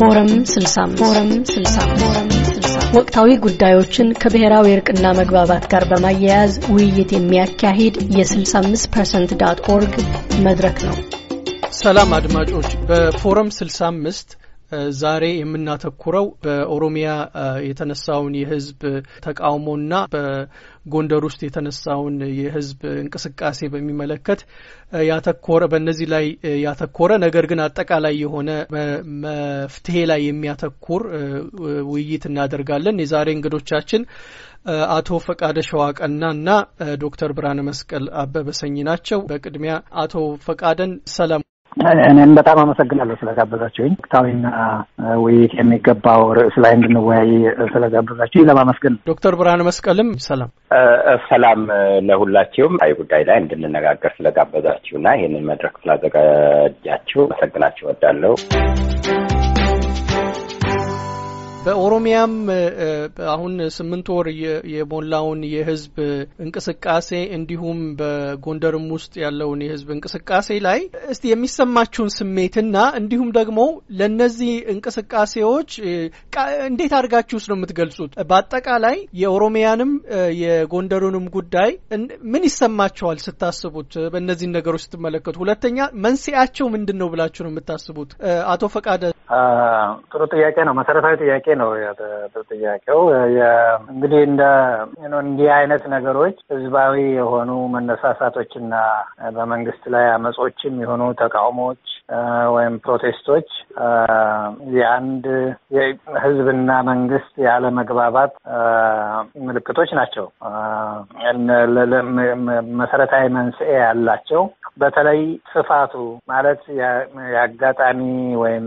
ፎረም 65 ፎረም 65 ወቅታዊ ጉዳዮችን ከብሔራዊ እርቅና መግባባት ጋር በማያያዝ ውይይት የሚያካሂድ የ65% ዳት ኦርግ መድረክ ነው። ሰላም አድማጮች፣ በፎረም 65 ዛሬ የምናተኩረው በኦሮሚያ የተነሳውን የህዝብ ተቃውሞና በጎንደር ውስጥ የተነሳውን የህዝብ እንቅስቃሴ በሚመለከት ያተኮረ በእነዚህ ላይ ያተኮረ ነገር ግን አጠቃላይ የሆነ መፍትሄ ላይ የሚያተኩር ውይይት እናደርጋለን። የዛሬ እንግዶቻችን አቶ ፈቃደ ሸዋቀና እና ዶክተር ብርሃነ መስቀል አበበ ሰኝ ናቸው። በቅድሚያ አቶ ፈቃደን ሰላም እኔም በጣም አመሰግናለሁ ስለጋበዛችሁኝ። ወቅታዊና ውይይት የሚገባው ርዕስ ላይ እንድንወያይ ስለጋበዛችሁኝ ለማመስገን። ዶክተር ብርሃነ መስቀልም ሰላም ሰላም ለሁላችሁም አይ ጉዳይ ላይ እንድንነጋገር ስለጋበዛችሁና ይህንን መድረክ ስላዘጋጃችሁ አመሰግናችሁ እወዳለሁ። በኦሮሚያም አሁን ስምንት ወር የሞላውን የህዝብ እንቅስቃሴ እንዲሁም በጎንደርም ውስጥ ያለውን የህዝብ እንቅስቃሴ ላይ እስቲ የሚሰማችሁን ስሜትና እንዲሁም ደግሞ ለእነዚህ እንቅስቃሴዎች እንዴት አድርጋችሁስ ነው የምትገልጹት? በአጠቃላይ የኦሮሚያንም የጎንደሩንም ጉዳይ ምን ይሰማችኋል ስታስቡት? በእነዚህን ነገሮች ስትመለከቱ፣ ሁለተኛ መንስኤያቸው ምንድን ነው ብላችሁ ነው የምታስቡት? አቶ ፈቃደ ጥሩ ጥያቄ ነው። መሰረታዊ ጥያቄ ነው ጥያቄው። እንግዲህ እንደ እንዲህ አይነት ነገሮች ህዝባዊ የሆኑ መነሳሳቶችና በመንግስት ላይ አመጾችም የሆኑ ተቃውሞዎች ወይም ፕሮቴስቶች የአንድ ህዝብና መንግስት ያለ መግባባት ምልክቶች ናቸው። መሰረታዊ መንስኤ ያላቸው በተለይ ስፋቱ ማለት የአጋጣሚ ወይም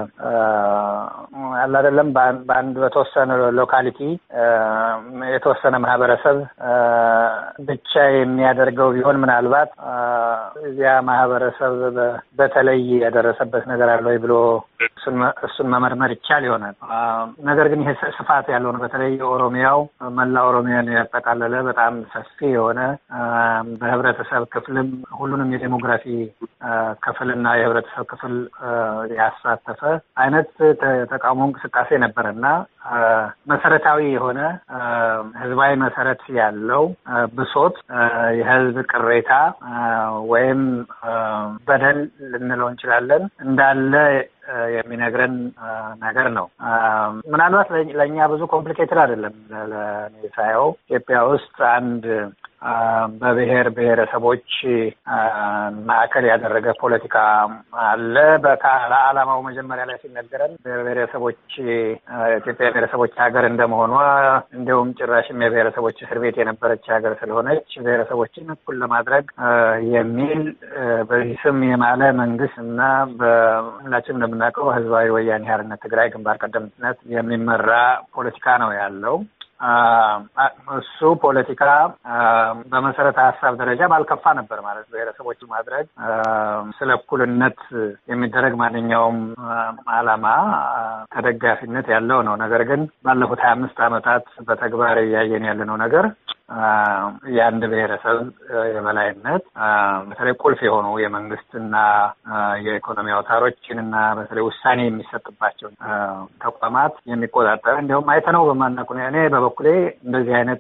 አለ አይደለም በአንድ በተወሰነ ሎካሊቲ የተወሰነ ማህበረሰብ ብቻ የሚያደርገው ቢሆን ምናልባት እዚያ ማህበረሰብ በተለይ የደረሰበት ነገር አለ ወይ ብሎ እሱን መመርመር ይቻል ይሆናል። ነገር ግን ይሄ ስፋት ያለው ነው። በተለይ የኦሮሚያው መላ ኦሮሚያን ያጠቃለለ በጣም ሰፊ የሆነ በህብረተሰብ ክፍልም ሁሉንም የዴሞግራፊ ክፍልና የህብረተሰብ ክፍል ያሳተፈ አይነት ተቃውሞ እንቅስቃሴ ነበረ እና መሰረታዊ የሆነ ህዝባዊ መሰረት ያለው ብሶት፣ የህዝብ ቅሬታ ወይም በደል ልንለው እንችላለን እንዳለ የሚነግረን ነገር ነው። ምናልባት ለእኛ ብዙ ኮምፕሊኬትድ አይደለም። ለእኔ ሳየው ኢትዮጵያ ውስጥ አንድ በብሔር ብሔረሰቦች ማዕከል ያደረገ ፖለቲካ አለ። ለዓላማው መጀመሪያ ላይ ሲነገረን ብሔረሰቦች ኢትዮጵያ ብሔረሰቦች ሀገር እንደመሆኗ እንዲሁም ጭራሽም የብሔረሰቦች እስር ቤት የነበረች ሀገር ስለሆነች ብሔረሰቦችን እኩል ለማድረግ የሚል በዚህ ስም የማለ መንግስት እና በሁላችንም እንደምናውቀው ህዝባዊ ወያኔ ሓርነት ትግራይ ግንባር ቀደምትነት የሚመራ ፖለቲካ ነው ያለው። እሱ ፖለቲካ በመሰረተ ሀሳብ ደረጃ ባልከፋ ነበር ማለት ብሔረሰቦች ማድረግ ስለ እኩልነት የሚደረግ ማንኛውም ዓላማ ተደጋፊነት ያለው ነው። ነገር ግን ባለፉት ሀያ አምስት ዓመታት በተግባር እያየን ያለነው ነገር የአንድ ብሔረሰብ የበላይነት በተለይ ቁልፍ የሆኑ የመንግስትና የኢኮኖሚ አውታሮችን እና በተለይ ውሳኔ የሚሰጥባቸው ተቋማት የሚቆጣጠር እንዲሁም አይተነው በማናውቅ እኔ በበኩሌ እንደዚህ አይነት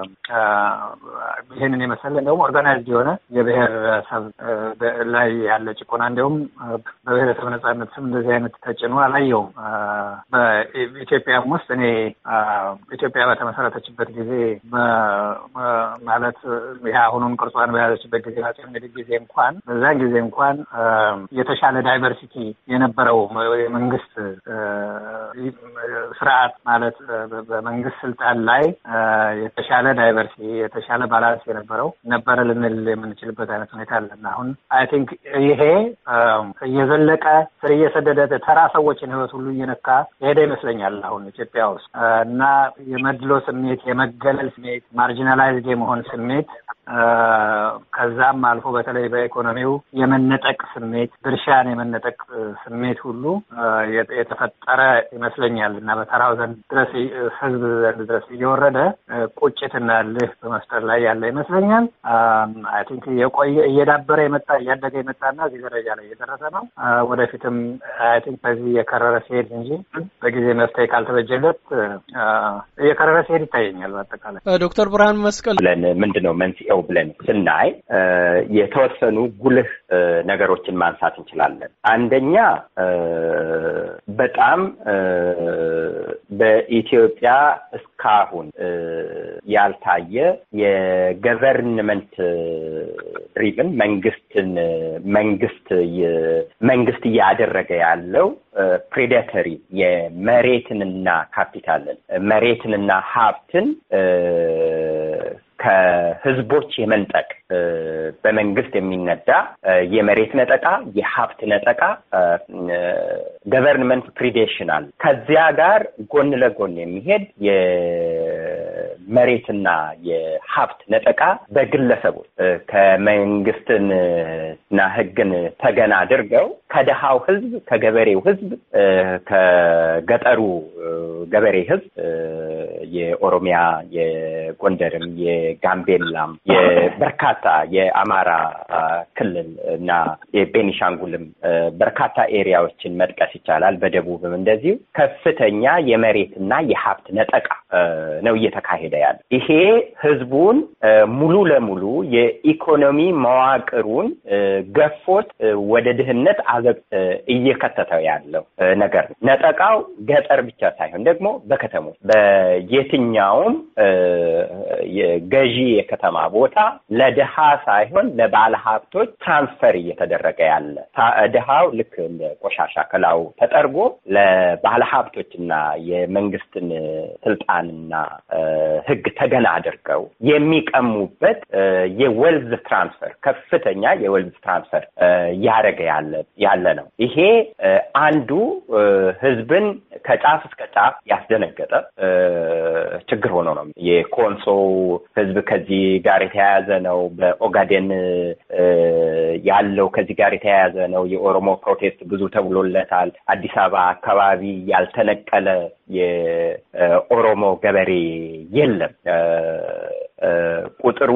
ይህንን የመሰለ እንዲሁም ኦርጋናይዝድ የሆነ የብሔረሰብ ላይ ያለ ጭቆና እንዲሁም በብሔረሰብ ነጻነት ስም እንደዚህ አይነት ተጭኖ አላየውም። በኢትዮጵያም ውስጥ እኔ ኢትዮጵያ በተመሰረተችበት ጊዜ ማለት ይህ አሁኑን ቅርጿን በያዘችበት ጊዜ አፄ ምኒልክ ጊዜ እንኳን በዛን ጊዜ እንኳን የተሻለ ዳይቨርሲቲ የነበረው የመንግስት ስርዓት ማለት በመንግስት ስልጣን ላይ የተሻለ ዳይቨርሲቲ የተሻለ ባላንስ የነበረው ነበረ ልንል የምንችልበት አይነት ሁኔታ አለና አሁን አይ ቲንክ ይሄ እየዘለቀ ስር እየሰደደ ተራ ሰዎችን ህይወት ሁሉ እየነካ የሄደ ይመስለኛል አሁን ኢትዮጵያ ውስጥ እና የመድሎ ስሜት የመገለል ስሜት ማርጂና ማርጂናላይዝድ የመሆን ስሜት ከዛም አልፎ በተለይ በኢኮኖሚው የመነጠቅ ስሜት ድርሻን የመነጠቅ ስሜት ሁሉ የተፈጠረ ይመስለኛል እና በተራው ዘንድ ድረስ ህዝብ ዘንድ ድረስ እየወረደ ቁጭትና እልህ በመፍጠር ላይ ያለ ይመስለኛል። አይ ቲንክ የቆየ እየዳበረ የመጣ እያደገ የመጣና እዚህ ደረጃ ላይ እየደረሰ ነው። ወደፊትም አይ ቲንክ በዚህ የከረረ ሲሄድ እንጂ በጊዜ መፍትሄ ካልተበጀለት እየከረረ ሲሄድ ይታየኛል። በአጠቃላይ ዶክተር ብርሃን መስቀል ብለን ምንድን ነው መንስኤው ብለን ስናይ የተወሰኑ ጉልህ ነገሮችን ማንሳት እንችላለን። አንደኛ በጣም በኢትዮጵያ እስካሁን ያልታየ የገቨርንመንት ድሪቭን መንግስትን መንግስት መንግስት እያደረገ ያለው ፕሬዴተሪ የመሬትንና ካፒታልን መሬትንና ሀብትን ከህዝቦች የመንጠቅ በመንግስት የሚነዳ የመሬት ነጠቃ፣ የሀብት ነጠቃ ገቨርንመንት ፕሪዴሽናል ከዚያ ጋር ጎን ለጎን የሚሄድ የመሬትና የሀብት ነጠቃ በግለሰቦች ከመንግስትንና ህግን ተገና አድርገው ከደሃው ህዝብ ከገበሬው ህዝብ ከገጠሩ ገበሬ ህዝብ የኦሮሚያ የጎንደርም የጋምቤላም የበርካታ የአማራ ክልል እና የቤኒሻንጉልም በርካታ ኤሪያዎችን መጥቀስ ይቻላል። በደቡብም እንደዚሁ ከፍተኛ የመሬትና የሀብት ነጠቃ ነው እየተካሄደ ያለ። ይሄ ህዝቡን ሙሉ ለሙሉ የኢኮኖሚ መዋቅሩን ገፎት ወደ ድህነት አዘቅት እየከተተው ያለው ነገር ነው። ነጠቃው ገጠር ብቻ ሳይሆን ደግሞ በከተሞች በየትኛውም ገዢ የከተማ ቦታ ለድሃ ሳይሆን ለባለ ሀብቶች ትራንስፈር እየተደረገ ያለ ድሃው ልክ እንደ ቆሻሻ ከላው ተጠርጎ ለባለ ሀብቶችና የመንግስትን ስልጣንና ህግ ተገና አድርገው የሚቀሙበት የወልዝ ትራንስፈር ከፍተኛ የወልዝ ትራንስፈር እያደረገ ያለ ነው። ይሄ አንዱ ህዝብን ከጫፍ እስከ ጫፍ ያስደነገጠ ችግር ሆኖ ነው። የኮንሶ ህዝብ ከዚህ ጋር የተያያዘ ነው። በኦጋዴን ያለው ከዚህ ጋር የተያያዘ ነው። የኦሮሞ ፕሮቴስት ብዙ ተብሎለታል። አዲስ አበባ አካባቢ ያልተነቀለ የኦሮሞ ገበሬ የለም። ቁጥሩ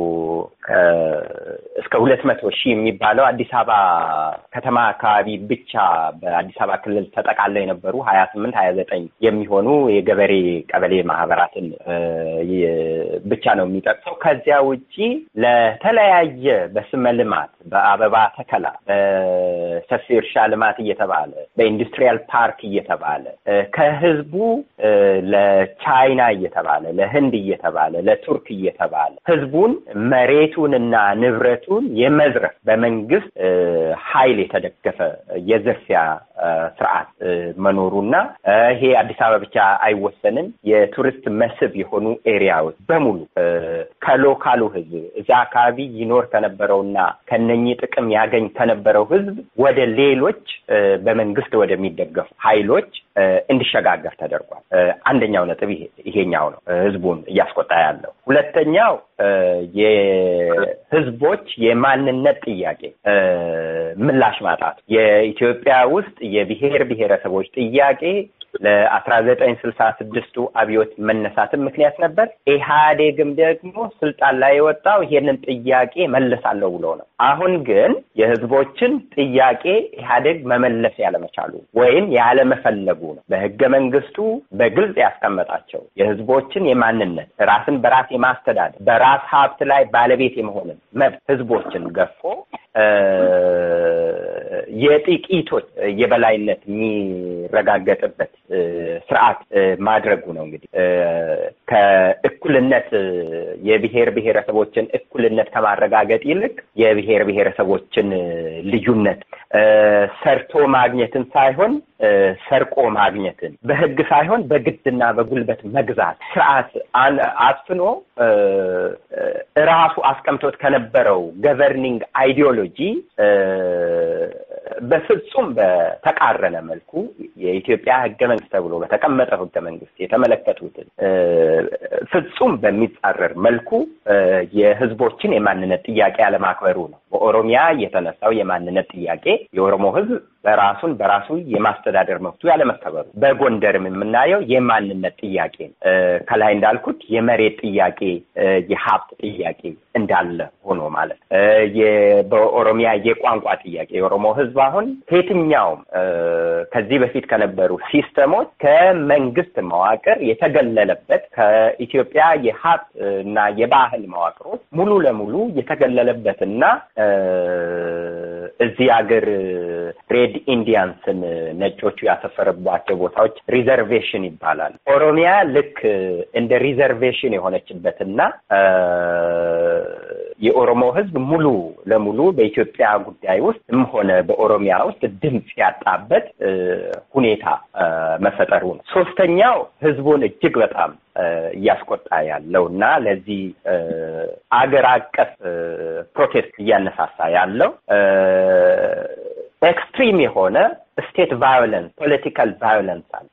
እስከ ሁለት መቶ ሺህ የሚባለው አዲስ አበባ ከተማ አካባቢ ብቻ በአዲስ አበባ ክልል ተጠቃለው የነበሩ ሀያ ስምንት ሀያ ዘጠኝ የሚሆኑ የገበሬ ቀበሌ ማህበራትን ብቻ ነው የሚጠቅሰው። ከዚያ ውጪ ለተለያየ በስመ ልማት፣ በአበባ ተከላ፣ በሰፊ እርሻ ልማት እየተባለ በኢንዱስትሪያል ፓርክ እየተባለ ከህዝቡ ለቻይና እየተባለ ለህንድ እየተባለ ለቱርክ እየተባለ ህዝቡን መሬቱንና ንብረቱን የመዝረፍ በመንግስት ኃይል የተደገፈ የዝርፊያ ስርዓት መኖሩና ይሄ አዲስ አበባ ብቻ አይወሰንም። የቱሪስት መስህብ የሆኑ ኤሪያዎች በሙሉ ከሎካሉ ህዝብ እዛ አካባቢ ይኖር ከነበረውና ከነኚህ ጥቅም ያገኝ ከነበረው ህዝብ ወደ ሌሎች በመንግስት ወደሚደገፉ ኃይሎች እንዲሸጋገር ተደርጓል። አንደኛው ነጥብ ይሄኛው ነው ህዝቡን እያስቆጣ ያለው። ሁለተኛው የህዝቦች የማንነት ጥያቄ ምላሽ ማጣቱ የኢትዮጵያ ውስጥ የብሔር ብሔረሰቦች ጥያቄ ለአስራ ዘጠኝ ስልሳ ስድስቱ አብዮት መነሳትም ምክንያት ነበር። ኢህአዴግም ደግሞ ስልጣን ላይ የወጣው ይሄንን ጥያቄ መለሳለሁ ብሎ ነው። አሁን ግን የህዝቦችን ጥያቄ ኢህአዴግ መመለስ ያለመቻሉ ወይም ያለመፈለጉ ነው። በህገ መንግስቱ በግልጽ ያስቀመጣቸው የህዝቦችን የማንነት ራስን በራስ የማስተዳደር በራስ ሀብት ላይ ባለቤት የመሆንን መብት ህዝቦችን ገፎ የጥቂቶች የበላይነት የሚረጋገጥበት ስርዓት ማድረጉ ነው። እንግዲህ ከእኩልነት የብሔር ብሔረሰቦችን እኩልነት ከማረጋገጥ ይልቅ የብሔር ብሔረሰቦችን ልዩነት ሰርቶ ማግኘትን ሳይሆን ሰርቆ ማግኘትን በህግ ሳይሆን በግድና በጉልበት መግዛት ስርዓት አስፍኖ ራሱ አስቀምጦት ከነበረው ገቨርኒንግ አይዲዮሎጂ በፍጹም በተቃረነ መልኩ የኢትዮጵያ ህገ መንግስት ተብሎ በተቀመጠው ህገ መንግስት የተመለከቱትን ፍጹም በሚጻረር መልኩ የህዝቦችን የማንነት ጥያቄ አለማክበሩ ነው። በኦሮሚያ የተነሳው የማንነት ጥያቄ የኦሮሞ ህዝብ በራሱን በራሱ የማስተዳደር መብቱ ያለመከበሩ፣ በጎንደርም የምናየው የማንነት ጥያቄ ከላይ እንዳልኩት የመሬት ጥያቄ፣ የሀብት ጥያቄ እንዳለ ሆኖ ማለት በኦሮሚያ የቋንቋ ጥያቄ የኦሮሞ ህዝብ አሁን ከየትኛውም ከዚህ በፊት ከነበሩ ሲስተሞች ከመንግስት መዋቅር የተገለለበት ከኢትዮጵያ የሀብት እና የባህል መዋቅሮች ሙሉ ለሙሉ የተገለለበትና እዚህ ሀገር ሬድ ኢንዲያንስን ነጮቹ ያሰፈረባቸው ቦታዎች ሪዘርቬሽን ይባላል። ኦሮሚያ ልክ እንደ ሪዘርቬሽን የሆነችበትና የኦሮሞ ህዝብ ሙሉ ለሙሉ በኢትዮጵያ ጉዳይ ውስጥም ሆነ በኦሮሚያ ውስጥ ድምፅ ያጣበት ሁኔታ መፈጠሩ ነው። ሶስተኛው ህዝቡን እጅግ በጣም እያስቆጣ ያለው እና ለዚህ አገር አቀፍ ፕሮቴስት እያነሳሳ ያለው ኤክስትሪም የሆነ ስቴት ቫዮለንስ ፖለቲካል ቫዮለንስ አለ።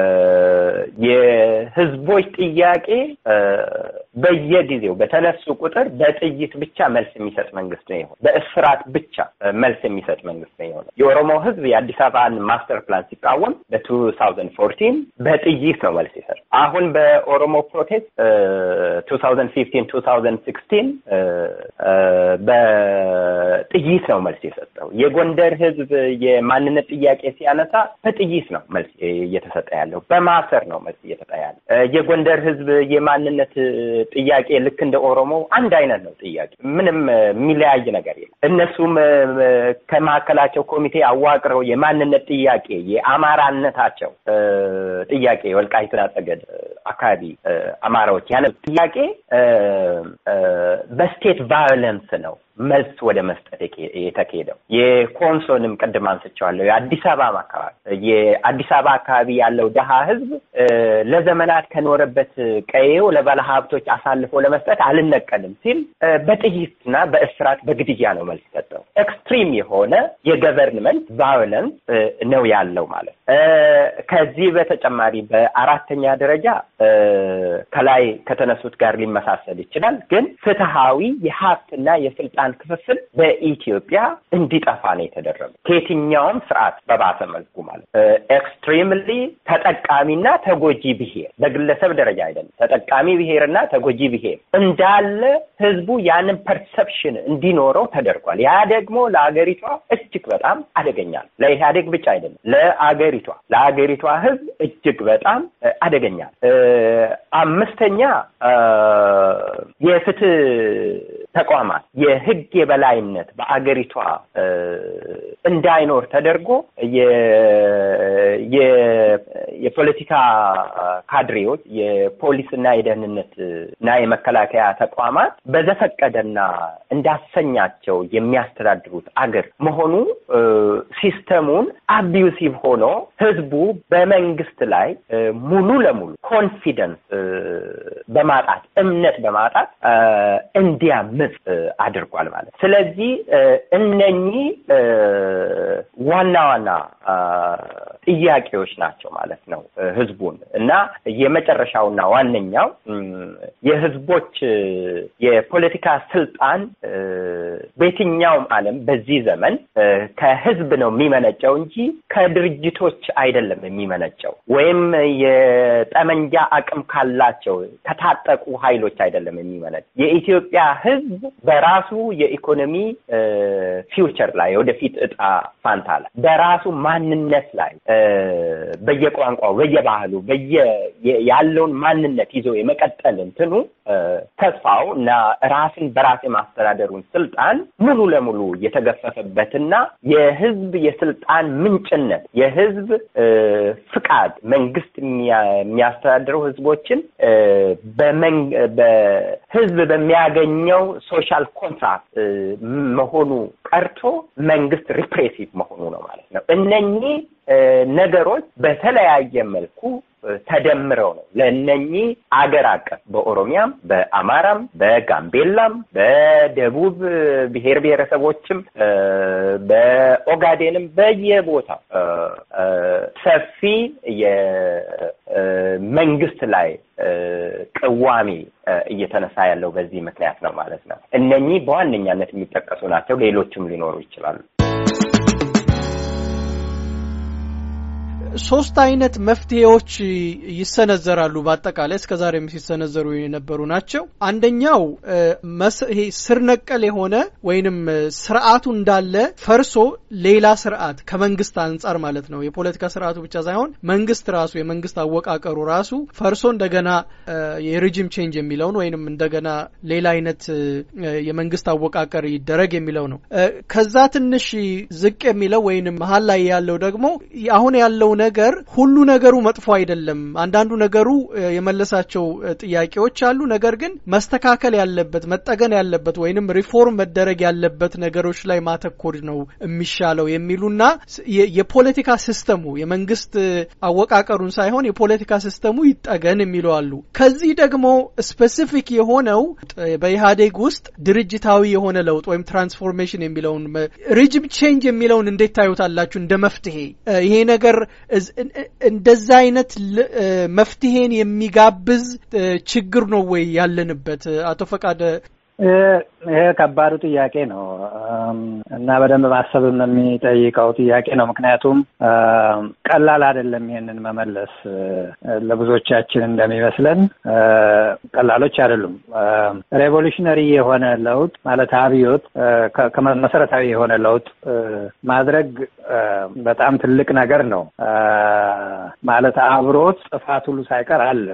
የህዝቦች ጥያቄ በየጊዜው በተነሱ ቁጥር በጥይት ብቻ መልስ የሚሰጥ መንግስት ነው የሆነ በእስራት ብቻ መልስ የሚሰጥ መንግስት ነው የሆነ የኦሮሞ ህዝብ የአዲስ አበባን ማስተር ፕላን ሲቃወም በቱ ታውዘንድ ፎርቲን በጥይት ነው መልስ ይሰጥ። አሁን በኦሮሞ ፕሮቴስት ቱ ታውዘንድ ፊፍቲን ቱ ታውዘንድ ሲክስቲን በጥይት ነው መልስ የሰጠው። የጎንደር ህዝብ የማንነት ጥያቄ ሲያነሳ በጥይት ነው መልስ እየተሰጠ ያለው፣ በማሰር ነው መልስ እየተሰጠ ያለው። የጎንደር ህዝብ የማንነት ጥያቄ ልክ እንደ ኦሮሞ አንድ አይነት ነው ጥያቄ፣ ምንም የሚለያይ ነገር የለም። እነሱም ከመካከላቸው ኮሚቴ አዋቅረው የማንነት ጥያቄ የአማራነታቸው ጥያቄ ወልቃይትና ጠገድ አካባቢ አማራዎች ያነ ጥያቄ በስቴት ቫዮለንስ ነው መልስ ወደ መስጠት የተካሄደው የኮንሶንም ቅድም አንስቼዋለሁ። የአዲስ አበባ አካባቢ የአዲስ አበባ አካባቢ ያለው ድሃ ህዝብ ለዘመናት ከኖረበት ቀዬው ለባለ ሀብቶች አሳልፎ ለመስጠት አልነቀልም ሲል በጥይትና በእስራት በግድያ ነው መልስ ሰጠው። ኤክስትሪም የሆነ የገቨርንመንት ቫዮለንስ ነው ያለው ማለት። ከዚህ በተጨማሪ በአራተኛ ደረጃ ከላይ ከተነሱት ጋር ሊመሳሰል ይችላል፣ ግን ፍትሃዊ የሀብትና የስልጣን የስልጣን ክፍፍል በኢትዮጵያ እንዲጠፋ ነው የተደረገው። ከየትኛውም ስርዓት በባሰ መልኩ ማለት ኤክስትሪምሊ ተጠቃሚና ተጎጂ ብሔር በግለሰብ ደረጃ አይደለም። ተጠቃሚ ብሔርና ተጎጂ ብሔር እንዳለ ህዝቡ ያንን ፐርሰፕሽን እንዲኖረው ተደርጓል። ያ ደግሞ ለአገሪቷ እጅግ በጣም አደገኛል። ለኢህአዴግ ብቻ አይደለም፣ ለአገሪቷ ለአገሪቷ ህዝብ እጅግ በጣም አደገኛል። አምስተኛ የፍትህ ተቋማት የህግ የበላይነት በአገሪቷ እንዳይኖር ተደርጎ የፖለቲካ ካድሬዎች የፖሊስና የደህንነት እና የመከላከያ ተቋማት በዘፈቀደና እንዳሰኛቸው የሚያስተዳድሩት አገር መሆኑ ሲስተሙን አቢዩሲቭ ሆኖ ህዝቡ በመንግስት ላይ ሙሉ ለሙሉ ኮንፊደንስ በማጣት እምነት በማጣት እንዲያምፅ አድርጓል ማለት። ስለዚህ እነኚህ ዋና ዋና ጥያቄዎች ናቸው ማለት ነው ህዝቡን እና የመጨረሻውና ዋነኛው የህዝቦች የፖለቲካ ስልጣን በየትኛውም ዓለም በዚህ ዘመን ከህዝብ ነው የሚመነጨው እንጂ ከድርጅቶች አይደለም የሚመነጨው ወይም የጠመንጃ አቅም ካላቸው ከታጠቁ ኃይሎች አይደለም የሚመነጨው። የኢትዮጵያ ህዝብ በራሱ የኢኮኖሚ ፊውቸር ላይ ወደፊት እጣ ፋንታ ላይ በራሱ ማንነት ላይ በየቋንቋው በየባህሉ በየ ያለውን ማንነት ይዞ የመቀጠል እንትኑ ተስፋው እና ራስን በራስ የማስተዳደሩን ስልጣን ሙሉ ለሙሉ የተገፈፈበትና የህዝብ የስልጣን ምንጭነት የህዝብ ፍቃድ መንግስት የሚያስተዳድረው ህዝቦችን በህዝብ በሚያገኘው ሶሻል ኮንትራክት መሆኑ ቀርቶ መንግስት ሪፕሬሲቭ መሆኑ ነው ማለት ነው። እነኚህ ነገሮች በተለያየ መልኩ ተደምረው ነው ለእነኚህ አገር አቀፍ በኦሮሚያም፣ በአማራም፣ በጋምቤላም፣ በደቡብ ብሔር ብሔረሰቦችም በኦጋዴንም በየቦታው ሰፊ የመንግስት ላይ ቅዋሜ እየተነሳ ያለው በዚህ ምክንያት ነው ማለት ነው። እነኚህ በዋነኛነት የሚጠቀሱ ናቸው። ሌሎችም ሊኖሩ ይችላሉ። ሶስት አይነት መፍትሄዎች ይሰነዘራሉ። በአጠቃላይ እስከ ዛሬም ሲሰነዘሩ የነበሩ ናቸው። አንደኛው ይሄ ስር ነቀል የሆነ ወይንም ስርዓቱ እንዳለ ፈርሶ ሌላ ስርዓት ከመንግስት አንጻር ማለት ነው። የፖለቲካ ስርዓቱ ብቻ ሳይሆን መንግስት ራሱ የመንግስት አወቃቀሩ ራሱ ፈርሶ እንደገና የሪጂም ቼንጅ የሚለውን ወይንም እንደገና ሌላ አይነት የመንግስት አወቃቀር ይደረግ የሚለው ነው። ከዛ ትንሽ ዝቅ የሚለው ወይንም መሀል ላይ ያለው ደግሞ አሁን ያለው ነገር ሁሉ ነገሩ መጥፎ አይደለም። አንዳንዱ ነገሩ የመለሳቸው ጥያቄዎች አሉ። ነገር ግን መስተካከል ያለበት መጠገን ያለበት ወይንም ሪፎርም መደረግ ያለበት ነገሮች ላይ ማተኮር ነው የሚሻለው የሚሉና የፖለቲካ ሲስተሙ የመንግስት አወቃቀሩን ሳይሆን የፖለቲካ ሲስተሙ ይጠገን የሚሉ አሉ። ከዚህ ደግሞ ስፔሲፊክ የሆነው በኢህአዴግ ውስጥ ድርጅታዊ የሆነ ለውጥ ወይም ትራንስፎርሜሽን የሚለውን ሪጅም ቼንጅ የሚለውን እንዴት ታዩታላችሁ? እንደ መፍትሄ ይሄ ነገር እንደዛ አይነት መፍትሄን የሚጋብዝ ችግር ነው ወይ ያለንበት? አቶ ፈቃደ ይሄ ከባዱ ጥያቄ ነው እና በደንብ ማሰብም የሚጠይቀው ጥያቄ ነው። ምክንያቱም ቀላል አይደለም ይሄንን መመለስ። ለብዙዎቻችን እንደሚመስለን ቀላሎች አይደሉም። ሬቮሉሽነሪ የሆነ ለውጥ ማለት አብዮት፣ መሰረታዊ የሆነ ለውጥ ማድረግ በጣም ትልቅ ነገር ነው። ማለት አብሮት ጥፋት ሁሉ ሳይቀር አለ።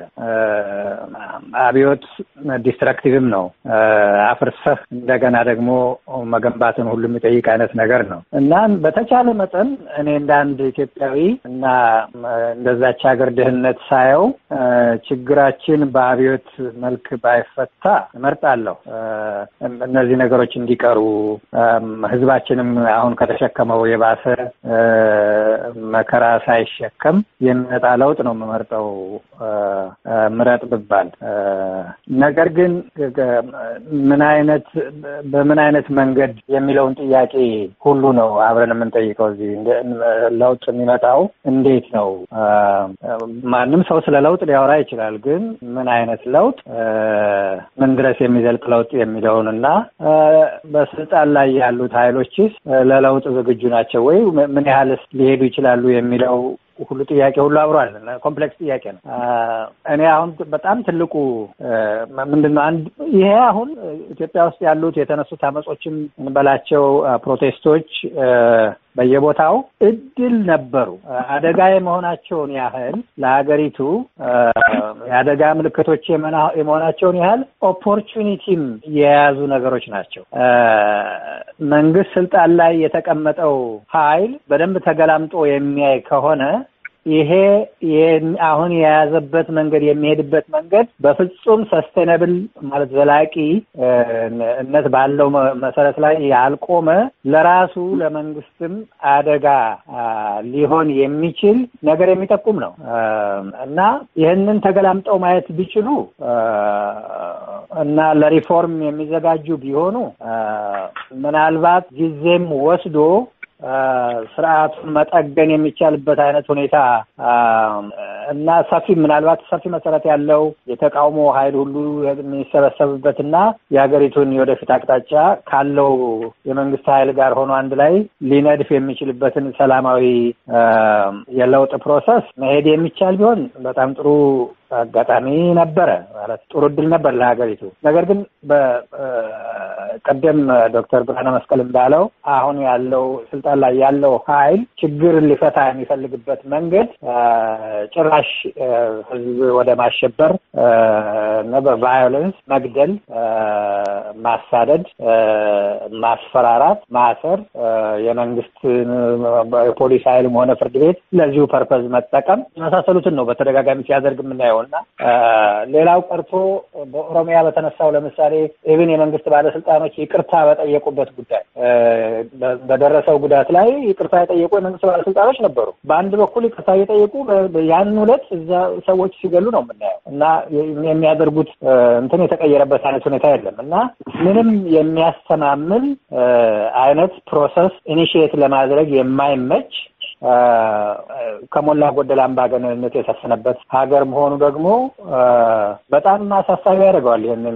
አብዮት ዲስትራክቲቭም ነው። አፍርሰህ እንደገና ደግሞ መገንባትን ሁሉ የሚጠይቅ አይነት ነገር ነው እና በተቻለ መጠን እኔ እንደ አንድ ኢትዮጵያዊ እና እንደዛች ሀገር ድህነት ሳየው ችግራችን በአብዮት መልክ ባይፈታ እመርጣለሁ። እነዚህ ነገሮች እንዲቀሩ ህዝባችንም አሁን ከተሸከመው የባሰ መከራ ሳይሸከም የሚመጣ ለውጥ ነው የምመርጠው ምረጥ ብባል ነገር ግን ምን አይነት በምን አይነት መንገድ የሚለውን ጥያቄ ሁሉ ነው አብረን የምንጠይቀው። እዚህ ለውጥ የሚመጣው እንዴት ነው? ማንም ሰው ስለ ለውጥ ሊያወራ ይችላል። ግን ምን አይነት ለውጥ፣ ምን ድረስ የሚዘልቅ ለውጥ የሚለውን እና በስልጣን ላይ ያሉት ኃይሎችስ ለለውጥ ዝግጁ ናቸው ወይ? ምን ያህልስ ሊሄዱ ይችላሉ የሚለው ሁሉ ጥያቄ ሁሉ አብሯል። ኮምፕሌክስ ጥያቄ ነው። እኔ አሁን በጣም ትልቁ ምንድን ነው አንድ ይሄ አሁን ኢትዮጵያ ውስጥ ያሉት የተነሱት አመጾችም እንበላቸው ፕሮቴስቶች በየቦታው እድል ነበሩ። አደጋ የመሆናቸውን ያህል ለሀገሪቱ የአደጋ ምልክቶች የመሆናቸውን ያህል ኦፖርቹኒቲም የያዙ ነገሮች ናቸው። መንግስት ስልጣን ላይ የተቀመጠው ኃይል በደንብ ተገላምጦ የሚያይ ከሆነ ይሄ አሁን የያዘበት መንገድ የሚሄድበት መንገድ በፍጹም ሰስቴነብል ማለት ዘላቂ እነት ባለው መሰረት ላይ ያልቆመ ለራሱ ለመንግስትም አደጋ ሊሆን የሚችል ነገር የሚጠቁም ነው እና ይህንን ተገላምጠው ማየት ቢችሉ እና ለሪፎርም የሚዘጋጁ ቢሆኑ ምናልባት ጊዜም ወስዶ ስርዓቱን መጠገን የሚቻልበት አይነት ሁኔታ እና ሰፊ ምናልባት ሰፊ መሰረት ያለው የተቃውሞ ኃይል ሁሉ የሚሰበሰብበት እና የሀገሪቱን የወደፊት አቅጣጫ ካለው የመንግስት ኃይል ጋር ሆኖ አንድ ላይ ሊነድፍ የሚችልበትን ሰላማዊ የለውጥ ፕሮሰስ መሄድ የሚቻል ቢሆን በጣም ጥሩ አጋጣሚ ነበረ ማለት ጥሩ እድል ነበር ለሀገሪቱ። ነገር ግን በቀደም ዶክተር ብርሃነ መስቀል እንዳለው አሁን ያለው ስልጣን ላይ ያለው ኃይል ችግርን ሊፈታ የሚፈልግበት መንገድ ጭራሽ ህዝብ ወደ ማሸበር እና በቫዮለንስ መግደል፣ ማሳደድ፣ ማስፈራራት፣ ማሰር የመንግስት የፖሊስ ኃይልም ሆነ ፍርድ ቤት ለዚሁ ፐርፐዝ መጠቀም የመሳሰሉትን ነው በተደጋጋሚ ሲያደርግ የምናየው እና ሌላው ቀርቶ በኦሮሚያ በተነሳው ለምሳሌ ኢቭን የመንግስት ባለስልጣኖች ይቅርታ በጠየቁበት ጉዳይ በደረሰው ጉዳት ላይ ይቅርታ የጠየቁ የመንግስት ባለስልጣኖች ነበሩ። በአንድ በኩል ይቅርታ እየጠየቁ ያን ሁለት እዛ ሰዎች ሲገሉ ነው የምናየው እና የሚያደርጉት እንትን የተቀየረበት አይነት ሁኔታ የለም እና ምንም የሚያስተማምን አይነት ፕሮሰስ ኢኒሽየት ለማድረግ የማይመች ከሞላ ጎደል አምባገነንነት የሰፈነበት ሀገር መሆኑ ደግሞ በጣም አሳሳቢ ያደርገዋል። ይህንን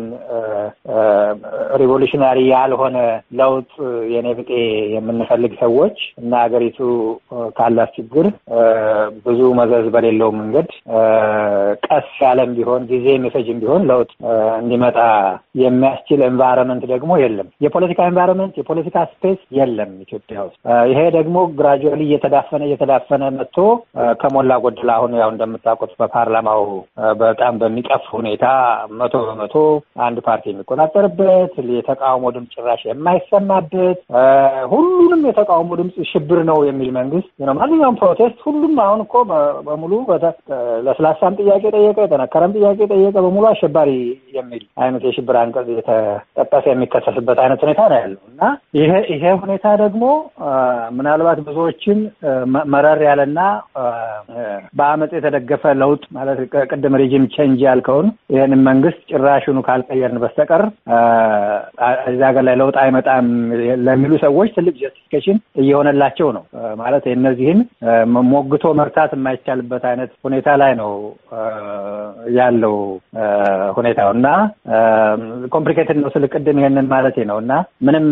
ሪቮሉሽናሪ ያልሆነ ለውጥ የኔ ብጤ የምንፈልግ ሰዎች እና ሀገሪቱ ካላት ችግር ብዙ መዘዝ በሌለው መንገድ ቀስ ያለም ቢሆን ጊዜ የሚፈጅም ቢሆን ለውጥ እንዲመጣ የሚያስችል ኤንቫይሮንመንት ደግሞ የለም። የፖለቲካ ኤንቫይሮንመንት፣ የፖለቲካ ስፔስ የለም ኢትዮጵያ ውስጥ። ይሄ ደግሞ ግራጁዋሊ እየተዳፈነ እየተዳፈነ መጥቶ ከሞላ ጎደል አሁን ያው እንደምታውቁት በፓርላማው በጣም በሚቀፍ ሁኔታ መቶ በመቶ አንድ ፓርቲ የሚቆጣጠርበት የተቃውሞ ድምፅ ጭራሽ የማይሰማበት ሁሉንም የተቃውሞ ድምፅ ሽብር ነው የሚል መንግስት ነው። ማንኛውም ፕሮቴስት ሁሉም አሁን እኮ በሙሉ ለስላሳም ጥያቄ ጠየቀ፣ የጠነከረም ጥያቄ ጠየቀ፣ በሙሉ አሸባሪ የሚል አይነት የሽብር አንቀጽ የተጠቀሰ የሚከሰስበት አይነት ሁኔታ ነው ያለው እና ይሄ ይሄ ሁኔታ ደግሞ ምናልባት ብዙዎችን መረር ያለና በአመፅ የተደገፈ ለውጥ ማለት ቅድም ሪጂም ቼንጅ ያልከውን ይህንን መንግስት ጭራሹኑ ካልቀየርን በስተቀር እዚህ ሀገር ላይ ለውጥ አይመጣም ለሚሉ ሰዎች ትልቅ ጀስቲፊኬሽን እየሆነላቸው ነው። ማለት እነዚህን ሞግቶ መርታት የማይቻልበት አይነት ሁኔታ ላይ ነው ያለው ሁኔታው እና ኮምፕሊኬትድ ነው ስል ቅድም ይሄንን ማለቴ ነው እና ምንም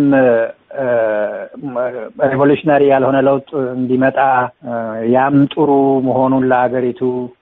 ሬቮሉሽናሪ ያልሆነ ለውጥ እንዲመጣ ያም ጥሩ መሆኑን ለሀገሪቱ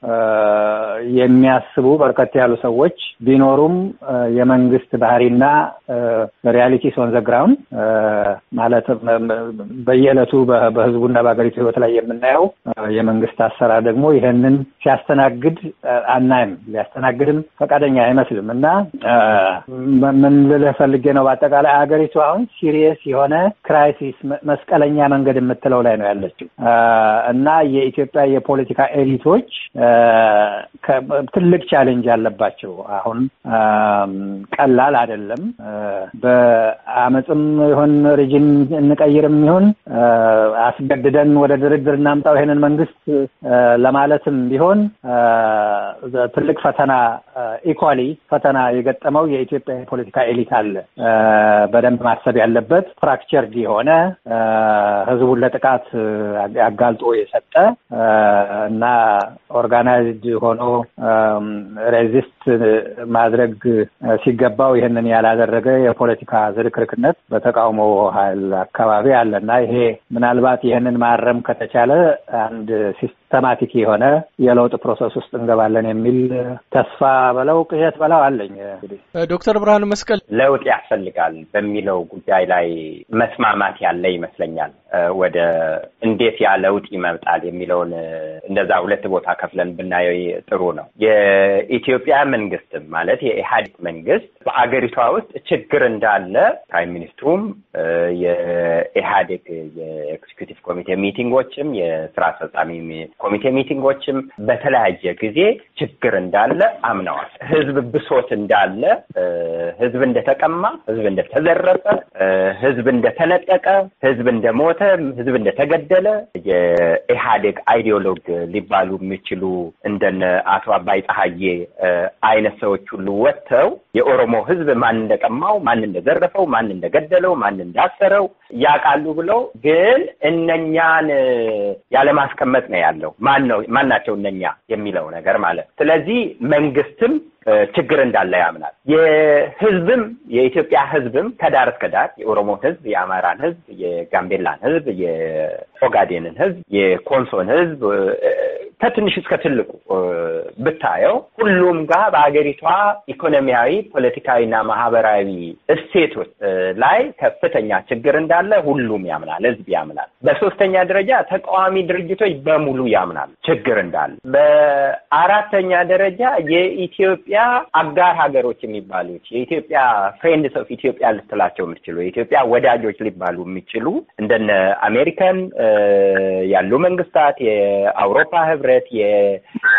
የሚያስቡ በርከት ያሉ ሰዎች ቢኖሩም የመንግስት ባህሪና ሪያሊቲ ኦን ዘ ግራውንድ ማለት በየዕለቱ በህዝቡና በሀገሪቱ ህይወት ላይ የምናየው የመንግስት አሰራር ደግሞ ይህንን ሲያስተናግድ አናይም፣ ሊያስተናግድም ፈቃደኛ አይመስልም እና ምን ልልህ ፈልጌ ነው በአጠቃላይ ሀገሪቱ አሁን ሲሪየስ የሆነ ክራይሲስ መስቀለኛ መንገድ የምትለው ላይ ነው ያለችው እና የኢትዮጵያ የፖለቲካ ኤሊቶች ትልቅ ቻሌንጅ አለባቸው። አሁን ቀላል አይደለም። በአመፅም ይሁን ሪጅን እንቀይርም ይሁን አስገድደን ወደ ድርድር እናምጣው ይሄንን መንግስት ለማለትም ቢሆን ትልቅ ፈተና ኢኳሊ ፈተና የገጠመው የኢትዮጵያ የፖለቲካ ኤሊት አለ። በደንብ ማሰብ ያለበት ፍራክቸርድ የሆነ ህዝቡን ለጥቃት አጋልጦ የሰጠ እና ኦርጋናይዝድ ሆኖ ሬዚስት ማድረግ ሲገባው ይህንን ያላደረገ የፖለቲካ ዝርክርክነት በተቃውሞ ኃይል አካባቢ አለ እና ይሄ ምናልባት ይህንን ማረም ከተቻለ አንድ ሲስተማቲክ የሆነ የለውጥ ፕሮሰስ ውስጥ እንገባለን የሚል ተስፋ በለው ቅዠት በለው አለኝ። እንግዲህ ዶክተር ብርሃኑ መስቀል ለውጥ ያስፈልጋል በሚለው ጉዳይ ላይ መስማማት ያለ ይመስለኛል። ወደ እንዴት ያ ለውጥ ይመጣል የሚለውን እንደዛ ሁለት ቦታ ከፍለን ብናየው ጥሩ ነው። የኢትዮጵያ መንግስትም ማለት የኢህአዴግ መንግስት በአገሪቷ ውስጥ ችግር እንዳለ ፕራይም ሚኒስትሩም የኢህአዴግ የኤክስኪዩቲቭ ኮሚቴ ሚቲንጎችም የስራ አስፈጻሚ ኮሚቴ ሚቲንጎችም በተለያየ ጊዜ ችግር እንዳለ አምነዋል። ህዝብ ብሶት እንዳለ፣ ህዝብ እንደተቀማ፣ ህዝብ እንደተዘረፈ፣ ህዝብ እንደተነጠቀ፣ ህዝብ እንደሞተ፣ ህዝብ እንደተገደለ የኢህአዴግ አይዲዮሎግ ሊባሉ የሚችሉ እንደነ አቶ አባይ ፀሐዬ አይነት ሰዎች ሁሉ ወጥተው የኦሮሞ ህዝብ ማን እንደቀማው፣ ማን እንደዘረፈው፣ ማን እንደገደለው፣ ማን እንዳሰረው ያውቃሉ ብለው ግን እነኛን ያለማስቀመጥ ነው ያለው። ማን ነው ማን ናቸው እነኛ የሚለው ነገር ማለት ስለዚህ መንግስትም ችግር እንዳለ ያምናል። የህዝብም የኢትዮጵያ ህዝብም ከዳር እስከ ዳር የኦሮሞን ህዝብ፣ የአማራን ህዝብ፣ የጋምቤላን ህዝብ፣ የኦጋዴንን ህዝብ፣ የኮንሶን ህዝብ ከትንሽ እስከ ትልቁ ብታየው ሁሉም ጋር በሀገሪቷ ኢኮኖሚያዊ፣ ፖለቲካዊና ማህበራዊ እሴቶች ላይ ከፍተኛ ችግር እንዳለ ሁሉም ያምናል፣ ህዝብ ያምናል። በሶስተኛ ደረጃ ተቃዋሚ ድርጅቶች በሙሉ ያምናል ችግር እንዳለ። በአራተኛ ደረጃ የኢትዮጵያ አጋር ሀገሮች የሚባሉት የኢትዮጵያ ፍሬንድስ ኦፍ ኢትዮጵያ ልትላቸው የምትችሉ የኢትዮጵያ ወዳጆች ሊባሉ የሚችሉ እንደነ አሜሪካን ያሉ መንግስታት፣ የአውሮፓ ህብረት፣ የእንግሊዝ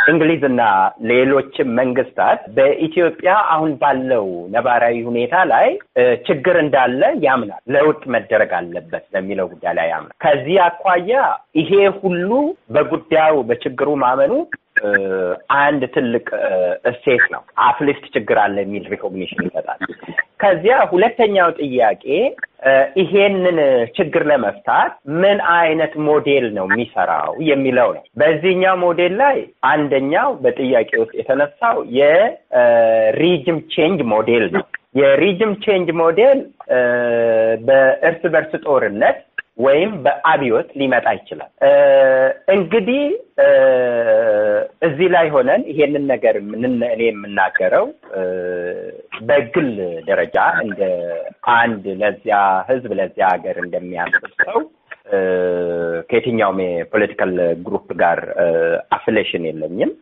እና ሌሎችም መንግስታት በኢትዮጵያ አሁን ባለው ነባራዊ ሁኔታ ላይ ችግር እንዳለ ያምናል። ለውጥ መደረግ አለበት በሚለው ጉዳይ ላይ ያምናል። ከዚህ አኳያ ይሄ ሁሉ በጉዳዩ በችግሩ ማመኑ አንድ ትልቅ እሴት ነው። አፕሊፍት ችግር አለ የሚል ሪኮግኒሽን ይሰጣል። ከዚያ ሁለተኛው ጥያቄ ይሄንን ችግር ለመፍታት ምን አይነት ሞዴል ነው የሚሰራው የሚለው ነው። በዚህኛው ሞዴል ላይ አንደኛው በጥያቄ ውስጥ የተነሳው የሪጅም ቼንጅ ሞዴል ነው። የሪጅም ቼንጅ ሞዴል በእርስ በርስ ጦርነት ወይም በአብዮት ሊመጣ ይችላል። እንግዲህ እዚህ ላይ ሆነን ይሄንን ነገር እኔ የምናገረው በግል ደረጃ እንደ አንድ ለዚያ ሕዝብ ለዚያ ሀገር እንደሚያስብ ሰው ከየትኛውም የፖለቲካል ግሩፕ ጋር አፍሌሽን የለኝም።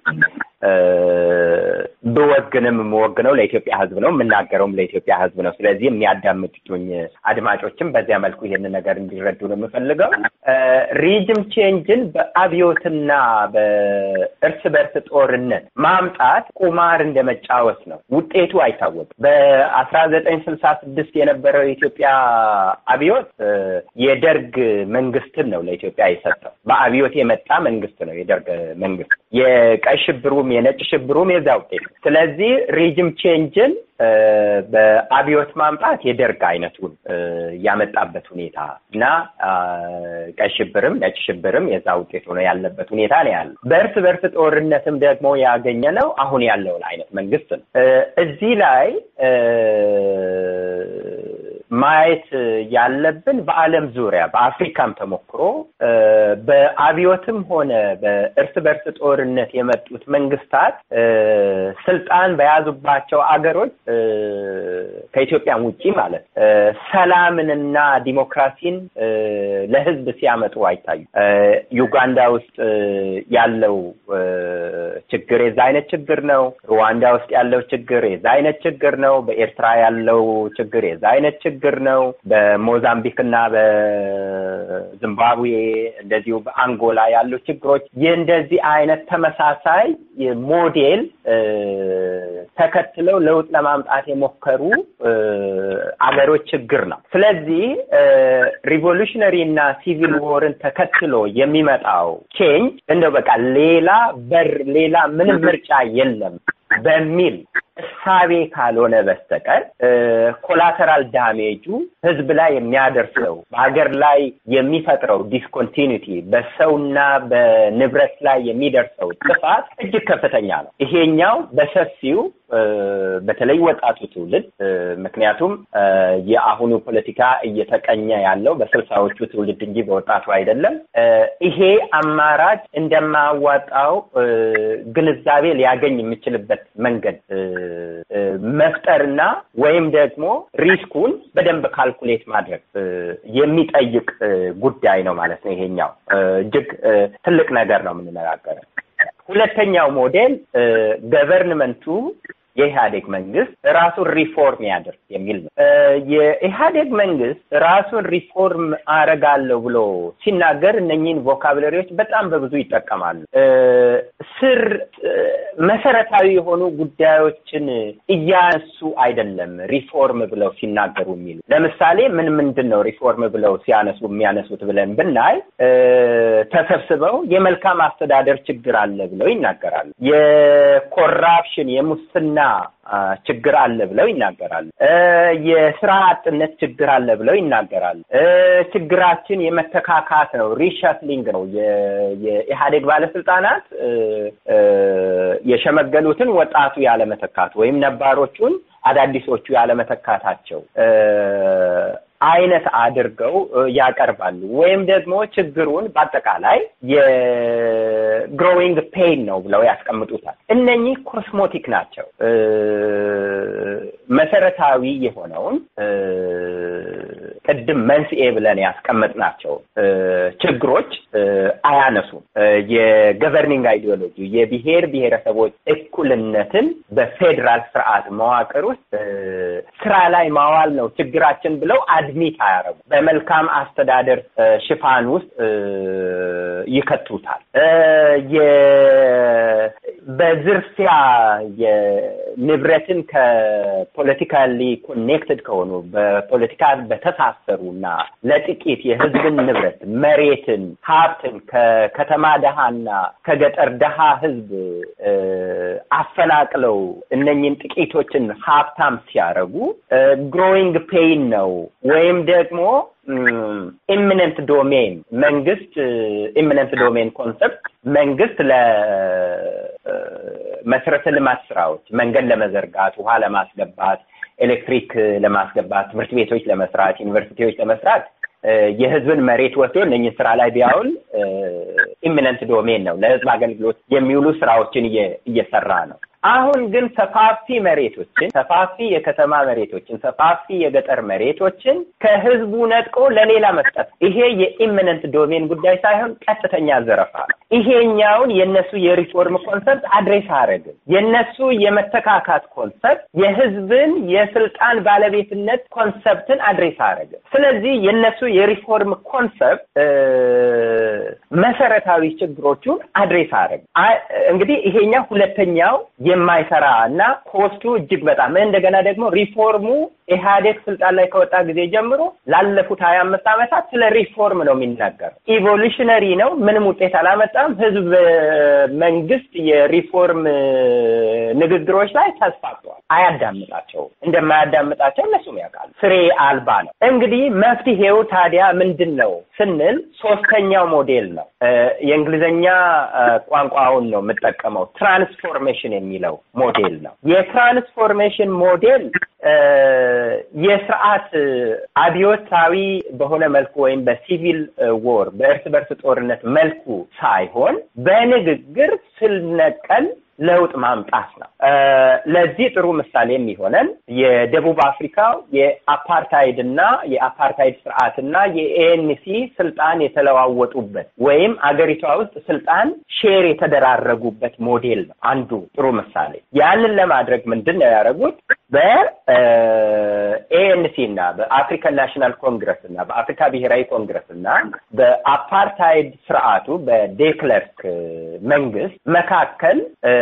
ብወግንም የምወግነው ለኢትዮጵያ ሕዝብ ነው፣ የምናገረውም ለኢትዮጵያ ሕዝብ ነው። ስለዚህ የሚያዳምጡኝ አድማጮችም በዚያ መልኩ ይሄንን ነገር እንዲረዱ ነው የምፈልገው። ሪጅም ቼንጅን በአብዮትና በእርስ በርስ ጦርነት ማምጣት ቁማር እንደ መጫወት ነው። ውጤቱ አይታወቅም። በአስራ ዘጠኝ ስልሳ ስድስት የነበረው የኢትዮጵያ አብዮት የደርግ መንግስትን ነው ለኢትዮጵያ የሰጠው። በአብዮት የመጣ መንግስት ነው የደርግ መንግስት። የቀይ ሽብሩም የነጭ ሽብሩም የዛ ውጤት ነው። ስለዚህ ሪጅም ቼንጅን በአብዮት ማምጣት የደርግ አይነቱን ያመጣበት ሁኔታ እና ቀይ ሽብርም ነጭ ሽብርም የዛ ውጤት ሆኖ ያለበት ሁኔታ ነው ያለው። በእርስ በርስ ጦርነትም ደግሞ ያገኘ ነው አሁን ያለውን አይነት መንግስት ነው። እዚህ ላይ ማየት ያለብን በዓለም ዙሪያ በአፍሪካም ተሞክሮ በአብዮትም ሆነ በእርስ በርስ ጦርነት የመጡት መንግስታት ስልጣን በያዙባቸው አገሮች ከኢትዮጵያም ውጪ ማለት ሰላምንና ዲሞክራሲን ለህዝብ ሲያመጡ አይታዩ። ዩጋንዳ ውስጥ ያለው ችግር የዛ አይነት ችግር ነው። ሩዋንዳ ውስጥ ያለው ችግር የዛ አይነት ችግር ነው። በኤርትራ ያለው ችግር የዛ አይነት ችግር ነው። በሞዛምቢክ እና በዚምባብዌ እንደዚሁ በአንጎላ ያሉ ችግሮች የእንደዚህ አይነት ተመሳሳይ ሞዴል ተከትለው ለውጥ ለማምጣት የሞከሩ አገሮች ችግር ነው። ስለዚህ ሪቮሉሽነሪ እና ሲቪል ዎርን ተከትሎ የሚመጣው ቼንጅ እንደው በቃ ሌላ በር ሌላ ምንም ምርጫ የለም በሚል እሳቤ ካልሆነ በስተቀር ኮላተራል ዳሜጁ ህዝብ ላይ የሚያደርሰው በሀገር ላይ የሚፈጥረው ዲስኮንቲኒቲ በሰውና በንብረት ላይ የሚደርሰው ጥፋት እጅግ ከፍተኛ ነው። ይሄኛው በሰፊው በተለይ ወጣቱ ትውልድ ምክንያቱም የአሁኑ ፖለቲካ እየተቀኘ ያለው በስልሳዎቹ ትውልድ እንጂ በወጣቱ አይደለም። ይሄ አማራጭ እንደማያዋጣው ግንዛቤ ሊያገኝ የሚችልበት መንገድ መፍጠርና ወይም ደግሞ ሪስኩን በደንብ ካልኩሌት ማድረግ የሚጠይቅ ጉዳይ ነው ማለት ነው። ይሄኛው እጅግ ትልቅ ነገር ነው የምንነጋገረው። ሁለተኛው ሞዴል ገቨርንመንቱ የኢህአዴግ መንግስት ራሱን ሪፎርም ያደርግ የሚል ነው። የኢህአዴግ መንግስት ራሱን ሪፎርም አረጋለሁ ብሎ ሲናገር እነኚህን ቮካብለሪዎች በጣም በብዙ ይጠቀማሉ። ስር መሰረታዊ የሆኑ ጉዳዮችን እያነሱ አይደለም ሪፎርም ብለው ሲናገሩ የሚሉ ለምሳሌ ምን ምንድን ነው ሪፎርም ብለው ሲያነሱ የሚያነሱት ብለን ብናይ ተሰብስበው የመልካም አስተዳደር ችግር አለ ብለው ይናገራሉ። የኮራፕሽን የሙስና ችግር አለ ብለው ይናገራሉ። የስራ አጥነት ችግር አለ ብለው ይናገራሉ። ችግራችን የመተካካት ነው፣ ሪሸፍሊንግ ነው። የኢህአዴግ ባለስልጣናት የሸመገሉትን ወጣቱ ያለመተካት ወይም ነባሮቹን አዳዲሶቹ ያለመተካታቸው አይነት አድርገው ያቀርባሉ። ወይም ደግሞ ችግሩን በአጠቃላይ የግሮዊንግ ፔን ነው ብለው ያስቀምጡታል። እነኚህ ኮስሞቲክ ናቸው። መሰረታዊ የሆነውን ቅድም መንስኤ ብለን ያስቀመጥናቸው ችግሮች አያነሱም። የገቨርኒንግ አይዲዮሎጂ የብሔር ብሔረሰቦች እኩልነትን በፌዴራል ስርዓት መዋቅር ውስጥ ስራ ላይ ማዋል ነው ችግራችን ብለው አድሚት አያረጉ በመልካም አስተዳደር ሽፋን ውስጥ ይከቱታል። በዝርፊያ የንብረትን ከፖለቲካሊ ኮኔክትድ ከሆኑ በፖለቲካ በተሳሰሩ እና ለጥቂት የህዝብን ንብረት መሬትን፣ ሀብትን ከከተማ ደሃና ከገጠር ደሃ ህዝብ አፈናቅለው እነኝን ጥቂቶችን ሀብታም ሲያደርጉ ግሮዊንግ ፔይን ነው ወይም ደግሞ ኢሚነንት ዶሜን መንግስት ኢሚነንት ዶሜን ኮንሰፕት መንግስት ለመሰረተ ልማት ስራዎች መንገድ ለመዘርጋት፣ ውሃ ለማስገባት፣ ኤሌክትሪክ ለማስገባት፣ ትምህርት ቤቶች ለመስራት፣ ዩኒቨርሲቲዎች ለመስራት የህዝብን መሬት ወስዶ እነኝህ ስራ ላይ ቢያውል ኢሚነንት ዶሜን ነው። ለህዝብ አገልግሎት የሚውሉ ስራዎችን እየሰራ ነው። አሁን ግን ሰፋፊ መሬቶችን ሰፋፊ የከተማ መሬቶችን ሰፋፊ የገጠር መሬቶችን ከህዝቡ ነጥቆ ለሌላ መስጠት ይሄ የኢሚነንት ዶሜን ጉዳይ ሳይሆን ቀጥተኛ ዘረፋ ነው። ይሄኛውን የነሱ የሪፎርም ኮንሰፕት አድሬስ አያደርግም። የነሱ የመተካካት ኮንሰፕት የህዝብን የስልጣን ባለቤትነት ኮንሰፕትን አድሬስ አያደርግም። ስለዚህ የነሱ የሪፎርም ኮንሰፕት መሰረታዊ ችግሮቹን አድሬስ አያደርግም። እንግዲህ ይሄኛው ሁለተኛው የማይሰራ እና ኮስቱ እጅግ በጣም እንደገና ደግሞ ሪፎርሙ ኢህአዴግ ስልጣን ላይ ከወጣ ጊዜ ጀምሮ ላለፉት ሀያ አምስት ዓመታት ስለ ሪፎርም ነው የሚናገረው። ኢቮሉሽነሪ ነው፣ ምንም ውጤት አላመጣም። ህዝብ መንግስት የሪፎርም ንግግሮች ላይ ተስፋፍተዋል። አያዳምጣቸውም። እንደማያዳምጣቸው እነሱም ያውቃሉ። ፍሬ አልባ ነው። እንግዲህ መፍትሄው ታዲያ ምንድን ነው ስንል ሶስተኛው ሞዴል ነው። የእንግሊዝኛ ቋንቋውን ነው የምጠቀመው። ትራንስፎርሜሽን የሚለው ሞዴል ነው። የትራንስፎርሜሽን ሞዴል የስርዓት አብዮታዊ በሆነ መልኩ ወይም በሲቪል ዎር በእርስ በርስ ጦርነት መልኩ ሳይሆን በንግግር ስር ነቀል ለውጥ ማምጣት ነው። ለዚህ ጥሩ ምሳሌ የሚሆነን የደቡብ አፍሪካው የአፓርታይድ እና የአፓርታይድ ስርዓትና የኤኤንሲ ስልጣን የተለዋወጡበት ወይም አገሪቷ ውስጥ ስልጣን ሼር የተደራረጉበት ሞዴል ነው አንዱ ጥሩ ምሳሌ። ያንን ለማድረግ ምንድን ነው ያደረጉት? በኤኤንሲ እና በአፍሪካን ናሽናል ኮንግረስ እና በአፍሪካ ብሔራዊ ኮንግረስ እና በአፓርታይድ ስርዓቱ በዴክለርክ መንግስት መካከል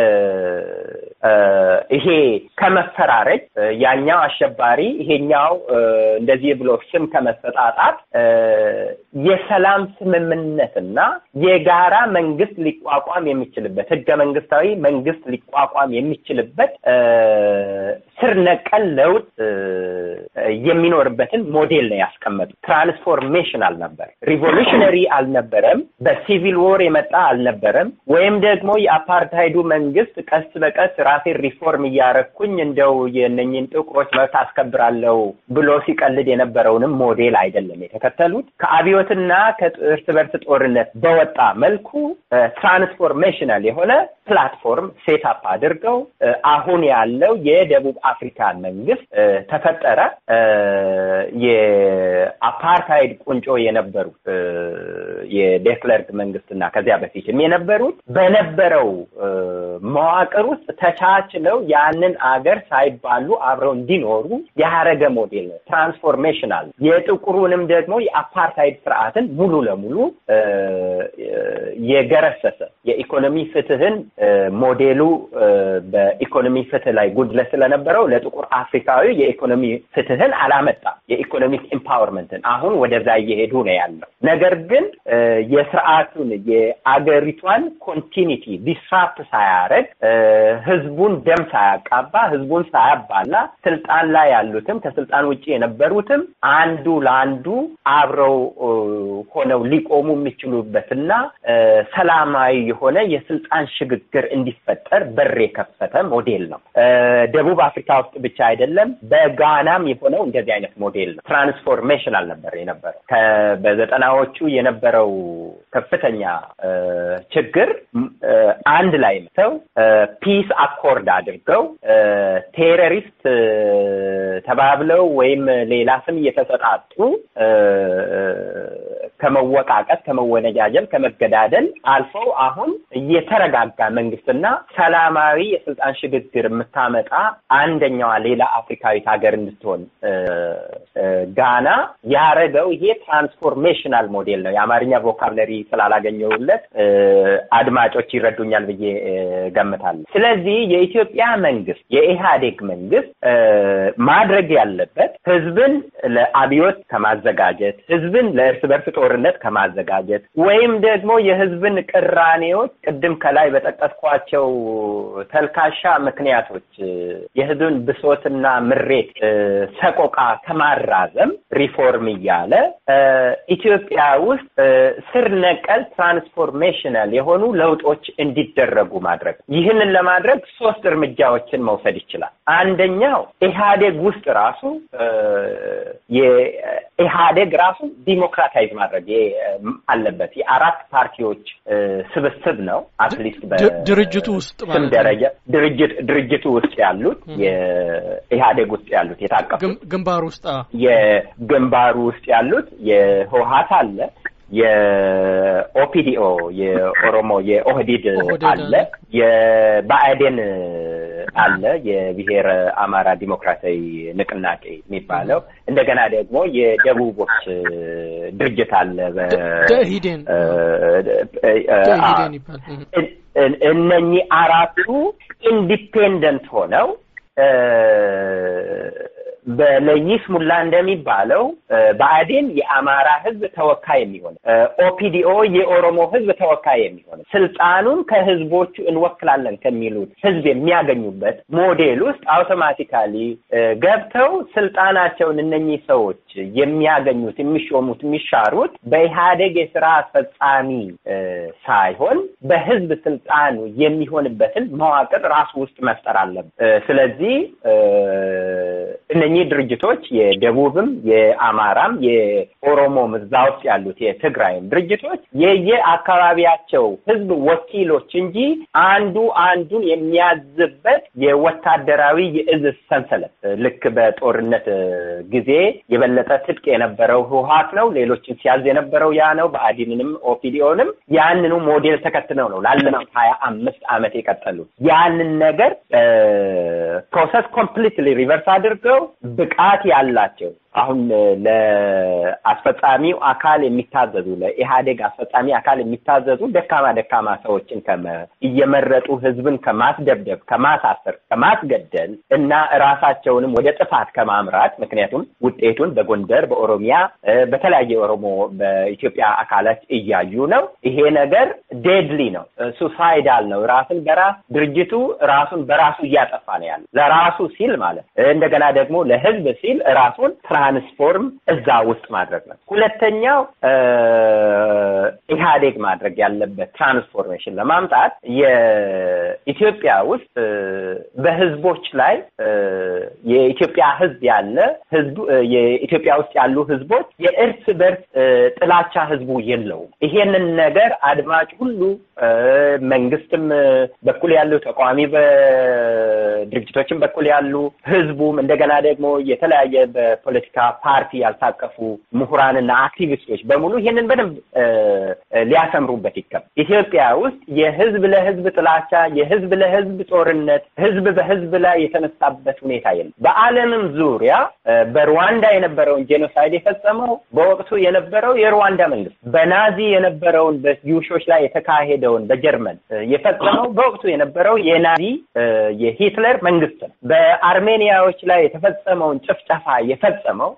ይሄ ከመፈራረጅ ያኛው አሸባሪ ይሄኛው እንደዚህ ብሎ ስም ከመሰጣጣት የሰላም ስምምነትና የጋራ መንግስት ሊቋቋም የሚችልበት ህገ መንግስታዊ መንግስት ሊቋቋም የሚችልበት ስር ነቀል ለውጥ የሚኖርበትን ሞዴል ነው ያስቀመጡ። ትራንስፎርሜሽን አልነበር፣ ሪቮሉሽነሪ አልነበረም፣ በሲቪል ዎር የመጣ አልነበረም። ወይም ደግሞ የአፓርታይዱ መንግስት ቀስ በቀስ ራሴን ሪፎርም እያረኩኝ እንደው የነኝን ጥቁሮች መብት አስከብራለሁ ብሎ ሲቀልድ የነበረውንም ሞዴል አይደለም የተከተሉት። ከአብዮትና ከእርስ በርስ ጦርነት በወጣ መልኩ ትራንስፎርሜሽናል የሆነ ፕላትፎርም ሴታፕ አድርገው አሁን ያለው የደቡብ አፍሪካ መንግስት ተፈጠረ። የአፓርታይድ ቁንጮ የነበሩት የዴክለርክ መንግስትና ከዚያ በፊትም የነበሩት በነበረው መዋቅር ውስጥ ተቻችለው ያንን አገር ሳይባሉ አብረው እንዲኖሩ ያረገ ሞዴል ነው። ትራንስፎርሜሽናል የጥቁሩንም ደግሞ የአፓርታይድ ስርዓትን ሙሉ ለሙሉ የገረሰሰ የኢኮኖሚ ፍትህን ሞዴሉ በኢኮኖሚ ፍትህ ላይ ጉድለት ስለነበረው ለጥቁር አፍሪካዊ የኢኮኖሚ ፍትህን አላመጣም። የኢኮኖሚክ ኢምፓወርመንትን አሁን ወደዛ እየሄዱ ነው ያለው። ነገር ግን የስርዓቱን የአገሪቷን ኮንቲኒቲ ዲስራፕት ሳያረግ ህዝቡን ደም ሳያቃባ ህዝቡን ሳያባላ ስልጣን ላይ ያሉትም ከስልጣን ውጭ የነበሩትም አንዱ ለአንዱ አብረው ሆነው ሊቆሙ የሚችሉበትና ሰላማዊ የሆነ የስልጣን ሽግግር እንዲፈጠር በር የከፈተ ሞዴል ነው። ደቡብ አፍሪካ ውስጥ ብቻ አይደለም፣ በጋናም የሆነው እንደዚህ አይነት ሞዴል ነው። ትራንስፎርሜሽን አልነበር የነበረው። በዘጠናዎቹ የነበረው ከፍተኛ ችግር አንድ ላይ መተው ፒስ አኮርድ አድርገው ቴሮሪስት ተባብለው ወይም ሌላ ስም እየተሰጣጡ ከመወቃቀት፣ ከመወነጃጀል፣ ከመገዳደል አልፈው አሁን የተረጋጋ መንግስትና ሰላማዊ የስልጣን ሽግግር የምታመጣ አንደኛዋ ሌላ አፍሪካዊት ሀገር እንድትሆን ጋና ያረገው ይሄ ትራንስፎርሜሽናል ሞዴል ነው። የአማርኛ ቮካብለሪ ስላላገኘሁለት አድማጮች ይረዱኛል ብዬ ገምታለሁ። ስለዚህ የኢትዮጵያ መንግስት የኢህአዴግ መንግስት ማድረግ ያለበት ህዝብን ለአብዮት ከማዘጋጀት ህዝብን ለእርስ በርስ ጦርነት ከማዘጋጀት ወይም ደግሞ የህዝብን ቅራኔዎች ቅድም ከላይ በጠቀስኳቸው ተልካሻ ምክንያቶች የህዝብን ብሶትና ምሬት ሰቆቃ ከማራዘም ሪፎርም እያለ ኢትዮጵያ ውስጥ ስር ነቀል ትራንስፎርሜሽናል የሆኑ ለውጦች እንዲደረጉ ማድረግ ይህንን ለማድረግ ሶስት እርምጃዎችን መውሰድ ይችላል። አንደኛው ኢህአዴግ ውስጥ ራሱ የኢህአዴግ ራሱ ዲሞክራታይዝ ማድረግ አለበት። የአራት ፓርቲዎች ስብስብ ነው። አትሊስት ድርጅቱ ውስጥ ስም ደረጃ ድርጅት ድርጅቱ ውስጥ ያሉት የኢህአዴግ ውስጥ ያሉት የታቀፉ ግንባር ውስጥ የግንባሩ ውስጥ ያሉት የህወሀት አለ የኦፒዲኦ የኦሮሞ የኦህዲድ አለ፣ የባዕዴን አለ፣ የብሔር አማራ ዲሞክራሲያዊ ንቅናቄ የሚባለው እንደገና ደግሞ የደቡቦች ድርጅት አለ። ደኢህዴን ደኢህዴን ይባላል። እነኚህ አራቱ ኢንዲፔንደንት ሆነው በለይስሙላ እንደሚባለው ብአዴን የአማራ ህዝብ ተወካይ የሚሆን ኦፒዲኦ የኦሮሞ ህዝብ ተወካይ የሚሆን ስልጣኑን ከህዝቦቹ እንወክላለን ከሚሉት ህዝብ የሚያገኙበት ሞዴል ውስጥ አውቶማቲካሊ ገብተው ስልጣናቸውን እነኚህ ሰዎች የሚያገኙት የሚሾሙት የሚሻሩት በኢህአዴግ የስራ አስፈጻሚ ሳይሆን በህዝብ ስልጣኑ የሚሆንበትን መዋቅር ራሱ ውስጥ መፍጠር አለብን። ስለዚህ እነኚህ ድርጅቶች የደቡብም የአማራም የኦሮሞም እዛ ውስጥ ያሉት የትግራይም ድርጅቶች የየአካባቢያቸው ህዝብ ወኪሎች እንጂ አንዱ አንዱን የሚያዝበት የወታደራዊ የእዝ ሰንሰለት ልክ በጦርነት ጊዜ የበለጠ ትጥቅ የነበረው ህወሀት ነው። ሌሎችን ሲያዝ የነበረው ያ ነው። ብአዴንንም ኦፒዲኦንም ያንኑ ሞዴል ተከትለው ነው ላለፉት ሀያ አምስት ዓመት የቀጠሉት ያንን ነገር ፕሮሰስ ኮምፕሊትሊ ሪቨርስ አድርገው ብቃት ያላቸው አሁን ለአስፈጻሚው አካል የሚታዘዙ ለኢህአዴግ አስፈጻሚ አካል የሚታዘዙ ደካማ ደካማ ሰዎችን እየመረጡ ህዝብን ከማስደብደብ፣ ከማሳፈር፣ ከማስገደል እና ራሳቸውንም ወደ ጥፋት ከማምራት ምክንያቱም ውጤቱን በጎንደር፣ በኦሮሚያ፣ በተለያየ ኦሮሞ በኢትዮጵያ አካላት እያዩ ነው። ይሄ ነገር ዴድሊ ነው፣ ሱሳይዳል ነው። ራስን በራስ ድርጅቱ ራሱን በራሱ እያጠፋ ነው ያለ ለራሱ ሲል ማለት እንደገና ደግሞ ለህዝብ ሲል ራሱን ትራንስፎርም እዛ ውስጥ ማድረግ ነው። ሁለተኛው ኢህአዴግ ማድረግ ያለበት ትራንስፎርሜሽን ለማምጣት የኢትዮጵያ ውስጥ በህዝቦች ላይ የኢትዮጵያ ህዝብ ያለ ህዝቡ የኢትዮጵያ ውስጥ ያሉ ህዝቦች የእርስ በርስ ጥላቻ ህዝቡ የለውም። ይሄንን ነገር አድማጭ ሁሉ መንግስትም በኩል ያሉ ተቃዋሚ በድርጅቶችም በኩል ያሉ ህዝቡም እንደገና ደግሞ የተለያየ በፖለቲካ ፓርቲ ያልታቀፉ ምሁራንና አክቲቪስቶች በሙሉ ይሄንን በደንብ ሊያሰምሩበት ይገባል። ኢትዮጵያ ውስጥ የህዝብ ለህዝብ ጥላቻ፣ የህዝብ ለህዝብ ጦርነት፣ ህዝብ በህዝብ ላይ የተነሳበት ሁኔታ የለም። በዓለምም ዙሪያ በሩዋንዳ የነበረውን ጄኖሳይድ የፈጸመው በወቅቱ የነበረው የሩዋንዳ መንግስት፣ በናዚ የነበረውን በዩሾች ላይ የተካሄደውን በጀርመን የፈጸመው በወቅቱ የነበረው የናዚ የሂትለር መንግስት ነው። በአርሜኒያዎች ላይ የተፈጸመውን ጭፍጨፋ የፈጸመው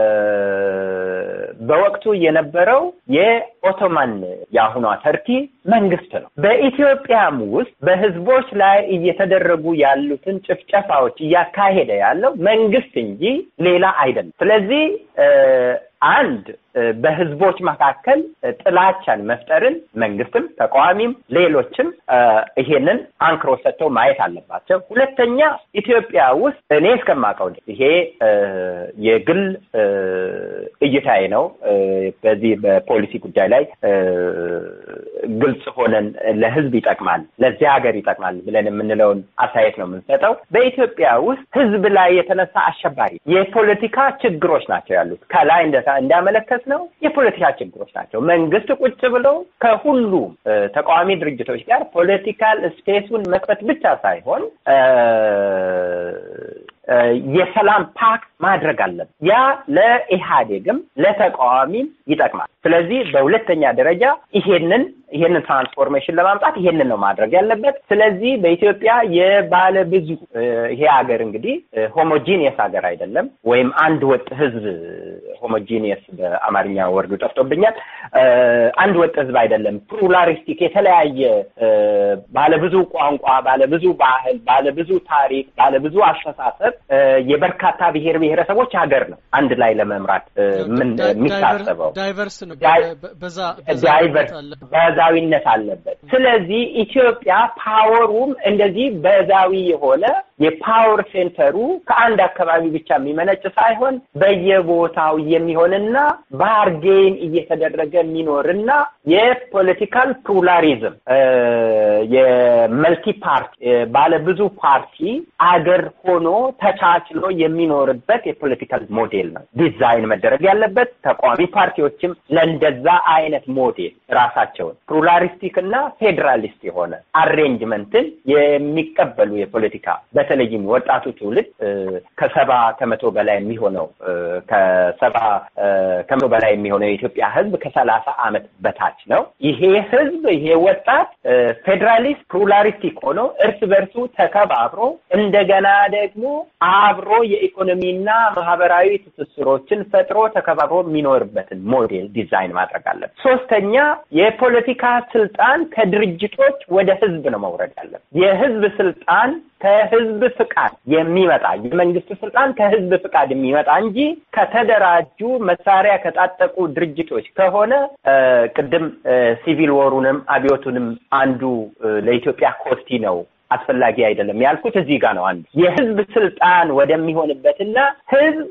በወቅቱ የነበረው የኦቶማን የአሁኗ ተርኪ መንግስት ነው። በኢትዮጵያም ውስጥ በህዝቦች ላይ እየተደረጉ ያሉትን ጭፍጨፋዎች እያካሄደ ያለው መንግስት እንጂ ሌላ አይደለም። ስለዚህ አንድ በህዝቦች መካከል ጥላቻን መፍጠርን መንግስትም ተቃዋሚም ሌሎችም ይሄንን አንክሮ ሰጥተው ማየት አለባቸው። ሁለተኛ ኢትዮጵያ ውስጥ እኔ እስከማውቀው ይሄ የግል እይታዬ ነው። በዚህ በፖሊሲ ጉዳይ ላይ ግልጽ ሆነን ለህዝብ ይጠቅማል፣ ለዚህ ሀገር ይጠቅማል ብለን የምንለውን አስተያየት ነው የምንሰጠው። በኢትዮጵያ ውስጥ ህዝብ ላይ የተነሳ አሸባሪ የፖለቲካ ችግሮች ናቸው ያሉት ከላይ እንዳመለከት ማለት ነው የፖለቲካ ችግሮች ናቸው። መንግስት ቁጭ ብለው ከሁሉም ተቃዋሚ ድርጅቶች ጋር ፖለቲካል ስፔሱን መክፈት ብቻ ሳይሆን የሰላም ፓክት ማድረግ አለበት። ያ ለኢህአዴግም ለተቃዋሚም ይጠቅማል። ስለዚህ በሁለተኛ ደረጃ ይሄንን ይሄንን ትራንስፎርሜሽን ለማምጣት ይሄንን ነው ማድረግ ያለበት። ስለዚህ በኢትዮጵያ የባለ ብዙ ይሄ ሀገር እንግዲህ ሆሞጂኒየስ ሀገር አይደለም፣ ወይም አንድ ወጥ ህዝብ ሆሞጂኒየስ በአማርኛ ወርዱ ጠፍቶብኛል። አንድ ወጥ ህዝብ አይደለም። ፕሉራሊስቲክ የተለያየ ባለብዙ ቋንቋ፣ ባለብዙ ባህል፣ ባለብዙ ታሪክ፣ ባለብዙ አስተሳሰብ የበርካታ ብሔር ብሔረሰቦች ሀገር ነው አንድ ላይ ለመምራት የሚታሰበው ዳይቨርስ ነው። በዛዊነት አለበት። ስለዚህ ኢትዮጵያ ፓወሩም እንደዚህ በዛዊ የሆነ የፓወር ሴንተሩ ከአንድ አካባቢ ብቻ የሚመነጭ ሳይሆን በየቦታው የሚሆንና ባርጌን እየተደረገ የሚኖርና የፖለቲካል ፕሉራሊዝም የመልቲ ፓርቲ ባለብዙ ፓርቲ አገር ሆኖ ተቻችሎ የሚኖርበት የፖለቲካል ሞዴል ነው ዲዛይን መደረግ ያለበት። ተቃዋሚ ፓርቲዎችም ለእንደዛ አይነት ሞዴል ራሳቸውን ፕሉራሊስቲክ እና ፌዴራሊስት የሆነ አሬንጅመንትን የሚቀበሉ የፖለቲካ በተለይም ወጣቱ ትውልድ ከሰባ ከመቶ በላይ የሚሆነው ከሰባ ከመቶ በላይ የሚሆነው የኢትዮጵያ ሕዝብ ከሰላሳ ዓመት በታች ነው። ይሄ ሕዝብ ይሄ ወጣት ፌዴራሊስት ፕሉራሊስቲክ ሆኖ እርስ በርሱ ተከባብሮ እንደገና ደግሞ አብሮ የኢኮኖሚና ማህበራዊ ትስስሮችን ፈጥሮ ተከባብሮ የሚኖርበትን ሞዴል ዲዛይን ማድረግ አለበት። ሶስተኛ የፖለቲካ ስልጣን ከድርጅቶች ወደ ህዝብ ነው መውረድ ያለበት። የህዝብ ስልጣን ከህዝብ ፍቃድ የሚመጣ የመንግስት ስልጣን ከህዝብ ፍቃድ የሚመጣ እንጂ ከተደራጁ መሳሪያ ከታጠቁ ድርጅቶች ከሆነ ቅድም ሲቪል ወሩንም አብዮቱንም አንዱ ለኢትዮጵያ ኮስቲ ነው አስፈላጊ አይደለም ያልኩት እዚህ ጋር ነው። አንዱ የህዝብ ስልጣን ወደሚሆንበትና ህዝብ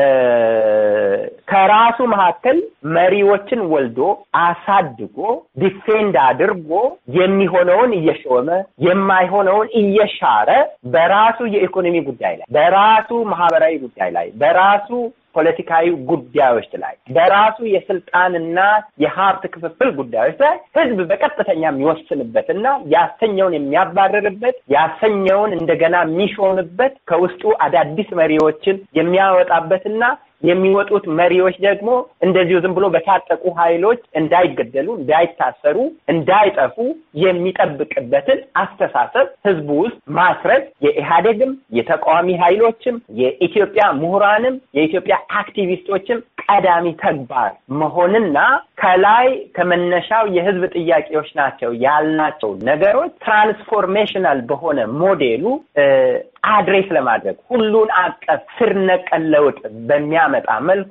ከራሱ መካከል መሪዎችን ወልዶ አሳድጎ ዲፌንድ አድርጎ የሚሆነውን እየሾመ የማይሆነውን እየሻረ በራሱ የኢኮኖሚ ጉዳይ ላይ በራሱ ማህበራዊ ጉዳይ ላይ በራሱ ፖለቲካዊ ጉዳዮች ላይ በራሱ የስልጣንና የሀብት ክፍፍል ጉዳዮች ላይ ህዝብ በቀጥተኛ የሚወስንበትና ያሰኘውን የሚያባረርበት ያሰኘውን እንደገና የሚሾምበት ከውስጡ አዳዲስ መሪዎችን የሚያወጣበትና የሚወጡት መሪዎች ደግሞ እንደዚሁ ዝም ብሎ በታጠቁ ኃይሎች እንዳይገደሉ፣ እንዳይታሰሩ፣ እንዳይጠፉ የሚጠብቅበትን አስተሳሰብ ህዝቡ ውስጥ ማስረጽ የኢህአዴግም የተቃዋሚ ኃይሎችም የኢትዮጵያ ምሁራንም የኢትዮጵያ አክቲቪስቶችም ቀዳሚ ተግባር መሆንና ከላይ ከመነሻው የህዝብ ጥያቄዎች ናቸው ያልናቸው ነገሮች ትራንስፎርሜሽናል በሆነ ሞዴሉ አድሬስ ለማድረግ ሁሉን አቀፍ ስር ነቀል ለውጥ በሚያመጣ መልኩ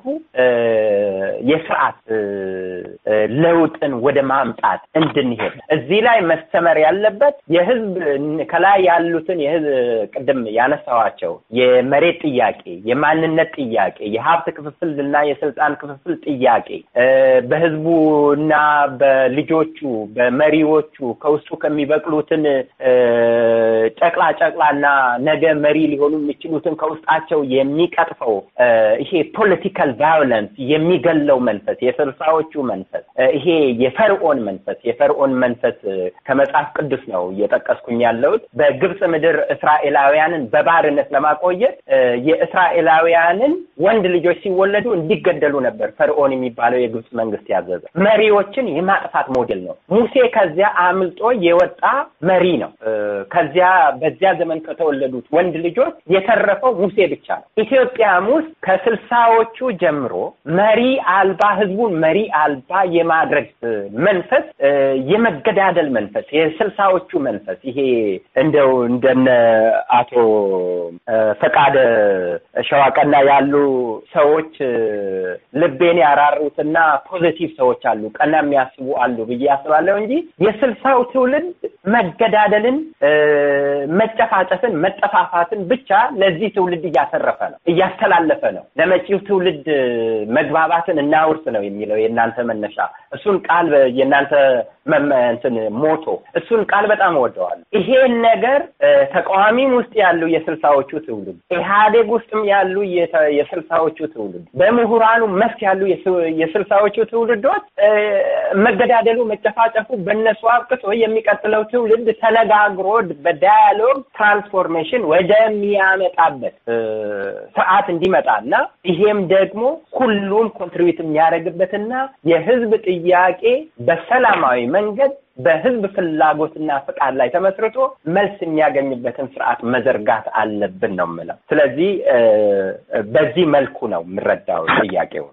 የስርዓት ለውጥን ወደ ማምጣት እንድንሄድ እዚህ ላይ መስተመር ያለበት የህዝብ ከላይ ያሉትን የህዝብ ቅድም ያነሳዋቸው የመሬት ጥያቄ፣ የማንነት ጥያቄ፣ የሀብት ክፍፍል እና የስልጣን ክፍፍል ጥያቄ በህዝቡ እና በልጆቹ በመሪዎቹ ከውስጡ ከሚበቅሉትን ጨቅላ ጨቅላና ነገ መሪ ሊሆኑ የሚችሉትን ከውስጣቸው የሚቀጥፈው ይሄ ፖለቲካል ቫዮለንስ የሚገለው መንፈስ የስልሳዎቹ መንፈስ ይሄ የፈርዖን መንፈስ የፈርዖን መንፈስ ከመጽሐፍ ቅዱስ ነው እየጠቀስኩኝ ያለሁት። በግብፅ ምድር እስራኤላውያንን በባርነት ለማቆየት የእስራኤላውያንን ወንድ ልጆች ሲወለዱ እንዲገደሉ ነበር ፈርዖን የሚባለው የግብፅ መንግስት ያዘዘ። መሪዎችን የማጥፋት ሞዴል ነው። ሙሴ ከዚያ አምልጦ የወጣ መሪ ነው። ከዚያ በዚያ ዘመን ከተወለዱት ወንድ ልጆች የተረፈው ሙሴ ብቻ ነው። ኢትዮጵያም ውስጥ ከስልሳዎቹ ጀምሮ መሪ አልባ ህዝቡን መሪ አልባ የማድረግ መንፈስ የመገዳደል መንፈስ የስልሳዎቹ መንፈስ ይሄ እንደው እንደነ አቶ ፈቃደ ሸዋቀና ያሉ ሰዎች ልቤን ያራሩትና ፖዚቲቭ ሰዎች አሉ፣ ቀና የሚያስቡ አሉ ብዬ አስባለሁ እንጂ የስልሳው ትውልድ መገዳደልን፣ መጨፋጨፍን፣ መጠፋፋትን ብቻ ለዚህ ትውልድ እያተረፈ ነው፣ እያስተላለፈ ነው። ለመጪው ትውልድ መግባባትን እናውርስ ነው የሚለው የእናንተ መነሻ። እሱን ቃል የእናንተ እንትን ሞቶ እሱን ቃል በጣም እወደዋለሁ። ይሄን ነገር ተቃዋሚም ውስጥ ያሉ የስልሳዎቹ ትውልድ፣ ኢህአዴግ ውስጥም ያሉ የስልሳዎቹ ትውልድ፣ በምሁራኑ መስክ ያሉ የስልሳዎቹ ትውልዶች መገዳደሉ፣ መጨፋጨፉ በእነሱ አብቅቶ የሚቀጥለው ትውልድ ተነጋግሮ በዳያሎግ ትራንስፎርሜሽን ወደሚያመጣበት ስርዓት እንዲመጣና ይሄም ደግሞ ሁሉም ኮንትሪቢዩት የሚያደርግበትና የህዝብ ጥያቄ በሰላማዊ መንገድ በህዝብ ፍላጎትና ፍቃድ ላይ ተመስርቶ መልስ የሚያገኝበትን ስርዓት መዘርጋት አለብን ነው የምለው። ስለዚህ በዚህ መልኩ ነው የምረዳው ጥያቄውን።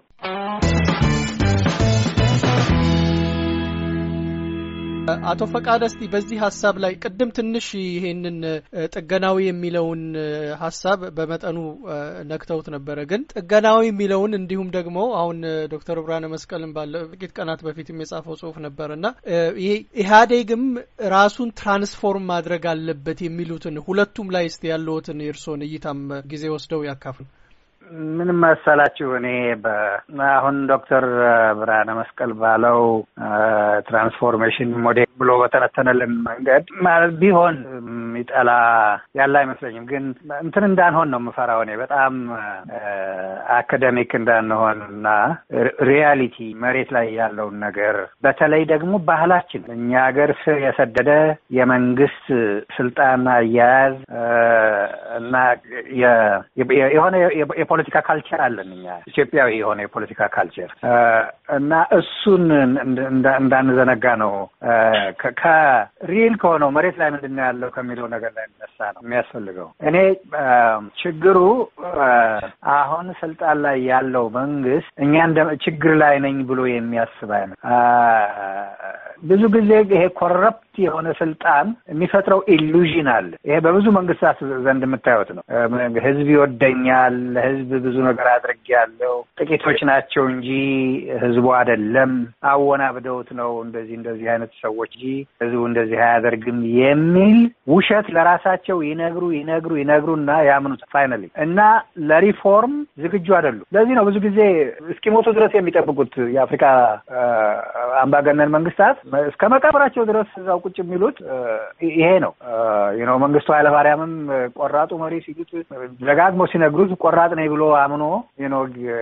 አቶ ፈቃደ እስቲ በዚህ ሀሳብ ላይ ቅድም ትንሽ ይሄንን ጥገናዊ የሚለውን ሀሳብ በመጠኑ ነክተውት ነበረ። ግን ጥገናዊ የሚለውን እንዲሁም ደግሞ አሁን ዶክተር ብርሃነ መስቀልን ባለ ጥቂት ቀናት በፊትም የጻፈው ጽሁፍ ነበር እና ይሄ ኢህአዴግም ራሱን ትራንስፎርም ማድረግ አለበት የሚሉትን ሁለቱም ላይ እስቲ ያለዎትን የእርስዎን እይታም ጊዜ ወስደው ያካፍሉ። ምን መሰላችሁ፣ እኔ አሁን ዶክተር ብርሃነ መስቀል ባለው ትራንስፎርሜሽን ሞዴል ብሎ በተነተነልን መንገድ ማለት ቢሆን የሚጠላ ያለ አይመስለኝም። ግን እንትን እንዳንሆን ነው የምፈራው እኔ በጣም አካደሚክ እንዳንሆን እና ሪያሊቲ መሬት ላይ ያለውን ነገር በተለይ ደግሞ ባህላችን እኛ ሀገር ስር የሰደደ የመንግስት ስልጣን አያያዝ እና የሆነ የፖለቲካ ካልቸር አለን እኛ ኢትዮጵያዊ የሆነ የፖለቲካ ካልቸር እና እሱን እንዳንዘነጋ ነው። ከሪል ከሆነው መሬት ላይ ምንድን ነው ያለው ከሚለው ነገር ላይ ነሳ ነው የሚያስፈልገው። እኔ ችግሩ አሁን ስልጣን ላይ ያለው መንግስት እኛ እንደ ችግር ላይ ነኝ ብሎ የሚያስብ አይነት ብዙ ጊዜ ይሄ ኮረፕት የሆነ ስልጣን የሚፈጥረው ኢሉዥን አለ። ይሄ በብዙ መንግስታት ዘንድ የምታዩት ነው። ህዝብ ይወደኛል፣ ለህዝብ ብዙ ነገር አድርጌያለሁ፣ ጥቂቶች ናቸው እንጂ ህዝቡ አይደለም፣ አወናብደውት ነው እንደዚህ እንደዚህ አይነት ሰዎች እንጂ ህዝቡ እንደዚህ አያደርግም የሚል ውሸት ለራሳቸው ይነግሩ ይነግሩ ይነግሩና ያምኑት ፋይናሊ እና ለሪፎርም ዝግጁ አይደሉም። ለዚህ ነው ብዙ ጊዜ እስኪሞቱ ድረስ የሚጠብቁት የአፍሪካ አምባገነን መንግስታት እስከ መቃብራቸው ድረስ እዛው ቁጭ የሚሉት ይሄ ነው ነው። መንግስቱ ኃይለማርያምም ቆራጡ መሪ ሲሉት ደጋግሞ ሲነግሩት ቆራጥ ነኝ ብሎ አምኖ ነው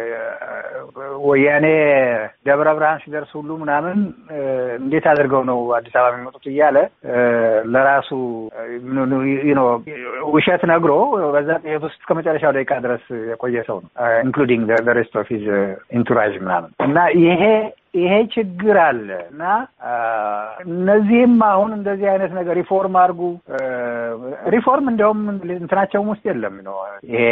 ወያኔ ደብረ ብርሃን ሲደርስ ሁሉ ምናምን እንዴት አድርገው ነው አዲስ አበባ የሚመጡት እያለ ለራሱ ውሸት ነግሮ በዛ ጥየት ውስጥ እስከ መጨረሻው ደቂቃ ድረስ የቆየ ሰው ነው ኢንክሉዲንግ ሬስት ኦፍ ሂዝ ኢንቱራጅ ምናምን እና ይሄ ይሄ ችግር አለ እና እነዚህም አሁን እንደዚህ አይነት ነገር ሪፎርም አድርጉ ሪፎርም እንዲያውም እንትናቸውም ውስጥ የለም ነው ይሄ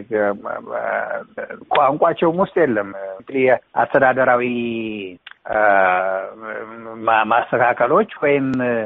ቋንቋቸውም ውስጥ የለም አስተዳደራዊ ማስተካከሎች ወይም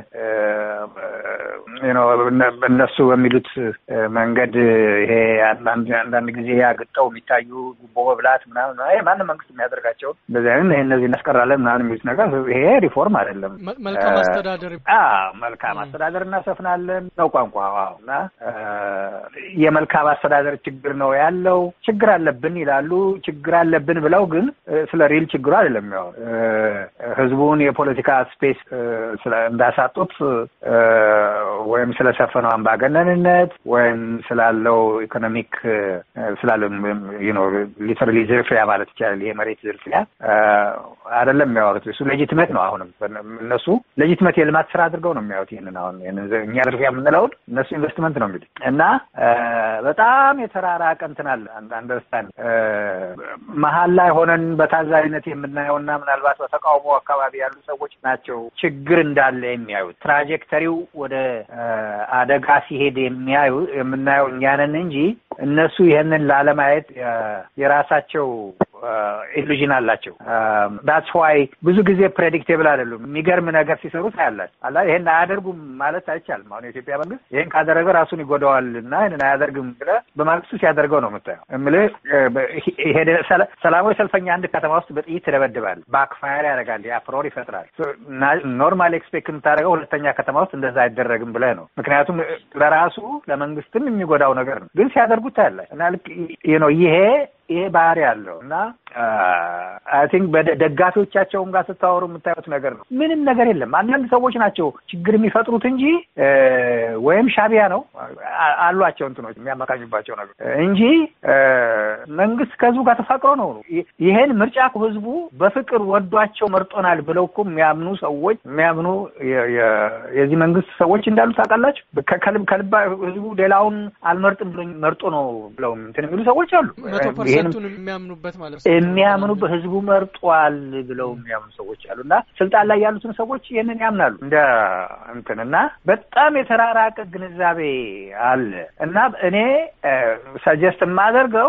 እነሱ በሚሉት መንገድ ይሄ አንዳንድ ጊዜ አግጠው የሚታዩ ጉቦ መብላት ምናምን ይሄ ማንም መንግስት የሚያደርጋቸው እንደዚህ አይነት ይሄ እነዚህ እናስቀራለን ምናምን የሚሉት ነገር ይሄ ሪፎርም አይደለም። መልካም አስተዳደር መልካም አስተዳደር እናሰፍናለን ነው ቋንቋ እና የመልካም አስተዳደር ችግር ነው ያለው ችግር አለብን ይላሉ። ችግር አለብን ብለው ግን ስለ ሪል ችግሩ አይደለም የሚያወሩ ህዝቡን የፖለቲካ ስፔስ እንዳሳጡት ወይም ስለሰፈነው አምባገነንነት ወይም ስላለው ኢኮኖሚክ ስላለው ሊተራሊ ዝርፊያ ማለት ይቻላል። ይሄ መሬት ዝርፊያ አይደለም የሚያወሩት። እሱ ሌጂትመት ነው። አሁንም እነሱ ሌጂትመት የልማት ስራ አድርገው ነው የሚያዩት። ይህንን አሁን እኛ ዝርፊያ የምንለውን እነሱ ኢንቨስትመንት ነው እንግዲህ እና በጣም የተራራቀ እንትን አለ አንደርስታንድ መሀል ላይ ሆነን በታዛቢነት የምናየውና ምናልባት በተቃውሞ አካባቢ ያሉ ሰዎች ናቸው ችግር እንዳለ የሚያዩት። ትራጀክተሪው ወደ አደጋ ሲሄድ የሚያዩ የምናየው እኛንን እንጂ እነሱ ይህንን ላለማየት የራሳቸው ኢሉዥን አላቸው። ዳትስ ዋይ ብዙ ጊዜ ፕሬዲክቴብል አይደሉም። የሚገርም ነገር ሲሰሩ ታያላችሁ። አላ ይሄን አያደርጉም ማለት አይቻልም። አሁን የኢትዮጵያ መንግስት ይሄን ካደረገ ራሱን ይጎዳዋል እና ይህንን አያደርግም ብለህ በማግስቱ ሲያደርገው ነው የምታየው። እምልህ ሰላማዊ ሰልፈኛ አንድ ከተማ ውስጥ በጥይት ትደበድባል፣ ባክፋየር ያደርጋል፣ አፍሮር ይፈጥራል። ኖርማል ኤክስፔክት የምታደርገው ሁለተኛ ከተማ ውስጥ እንደዛ አይደረግም ብለህ ነው። ምክንያቱም ለራሱ ለመንግስትም የሚጎዳው ነገር ነው። ግን ሲያደርጉ ሲያደርጉት ታያለህ እና ልክ ነው ይሄ ይሄ ባህሪ ያለው እና አይ ቲንክ በደጋፊዎቻቸውም ጋር ስታወሩ የምታዩት ነገር ነው። ምንም ነገር የለም። አንዳንድ ሰዎች ናቸው ችግር የሚፈጥሩት እንጂ ወይም ሻቢያ ነው አሏቸው እንትኖች የሚያመካኙባቸው ነገር እንጂ መንግስት ከህዝቡ ጋር ተፋቅሮ ነው። ይሄን ምርጫ ህዝቡ በፍቅር ወዷቸው መርጦናል ብለው እኮ የሚያምኑ ሰዎች የሚያምኑ የዚህ መንግስት ሰዎች እንዳሉ ታውቃላችሁ። ከልባ ህዝቡ ሌላውን አልመርጥም ብሎ መርጦ ነው ብለው እንትን የሚሉ ሰዎች አሉ። ፐርሰንቱን የሚያምኑበት ማለት ነው። የሚያምኑበት ህዝቡ መርጧል ብለው የሚያምኑ ሰዎች አሉ እና ስልጣን ላይ ያሉትን ሰዎች ይህንን ያምናሉ እንደ እንትን እና በጣም የተራራቀ ግንዛቤ አለ እና እኔ ሰጀስት የማደርገው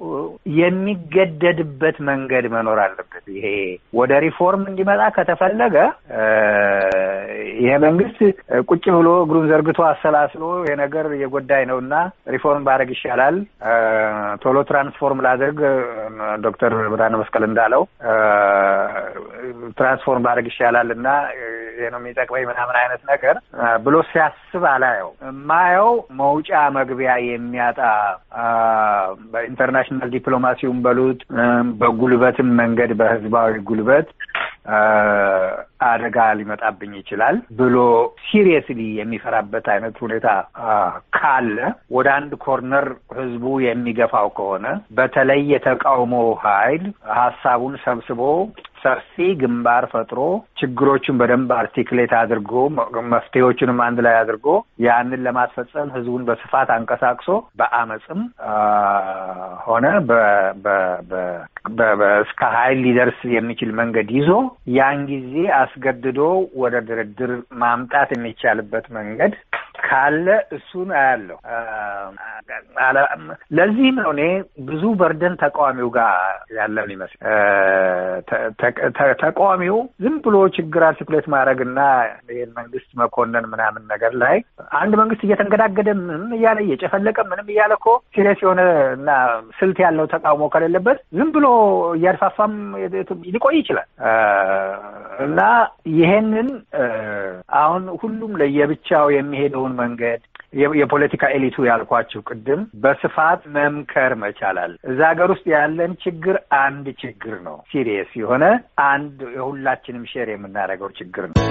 የሚገደድበት መንገድ መኖር አለበት። ይሄ ወደ ሪፎርም እንዲመጣ ከተፈለገ ይሄ መንግስት ቁጭ ብሎ እግሩን ዘርግቶ አሰላስሎ ይሄ ነገር የጎዳይ ነው እና ሪፎርም ባደርግ ይሻላል፣ ቶሎ ትራንስፎርም ላድርግ፣ ዶክተር ብርሃነ መስቀል እንዳለው ትራንስፎርም ባደርግ ይሻላል እና ይሄ ነው የሚጠቅመኝ ምናምን አይነት ነገር ብሎ ሲያስብ አላየው። የማየው መውጫ መግቢያ የሚያጣ በኢንተርናሽናል ዲፕሎማሲውን በሉት በጉልበትም መንገድ በህዝባዊ ጉልበት አደጋ ሊመጣብኝ ይችላል ብሎ ሲሪየስሊ የሚፈራበት አይነት ሁኔታ ካለ ወደ አንድ ኮርነር ህዝቡ የሚገፋው ከሆነ በተለይ የተቃውሞ ኃይል ሀሳቡን ሰብስቦ ሰፊ ግንባር ፈጥሮ ችግሮቹን በደንብ አርቲክሌት አድርጎ መፍትሄዎቹንም አንድ ላይ አድርጎ ያንን ለማስፈጸም ህዝቡን በስፋት አንቀሳቅሶ በአመፅም ሆነ እስከ ኃይል ሊደርስ የሚችል መንገድ ይዞ ያን ጊዜ አስገድዶ ወደ ድርድር ማምጣት የሚቻልበት መንገድ ካለ እሱን አያለሁ። ለዚህም ነው እኔ ብዙ በርደን ተቃዋሚው ጋር ያለን ይመስል ተቃዋሚው ዝም ብሎ ችግር አርቲኩሌት ማድረግ እና ይህን መንግስት መኮነን ምናምን ነገር ላይ አንድ መንግስት እየተንገዳገደ ምንም እያለ እየጨፈለቀ ምንም እያለ እኮ ሲሪየስ የሆነ እና ስልት ያለው ተቃውሞ ከሌለበት ዝም ብሎ እያድፋፋም ሊቆይ ይችላል እና ይሄንን አሁን ሁሉም ለየብቻው የሚሄደውን መንገድ የፖለቲካ ኤሊቱ ያልኳችሁ ቅድም በስፋት መምከር መቻላል። እዛ ሀገር ውስጥ ያለን ችግር አንድ ችግር ነው። ሲሪየስ የሆነ አንድ የሁላችንም ሼር የምናደርገው ችግር ነው።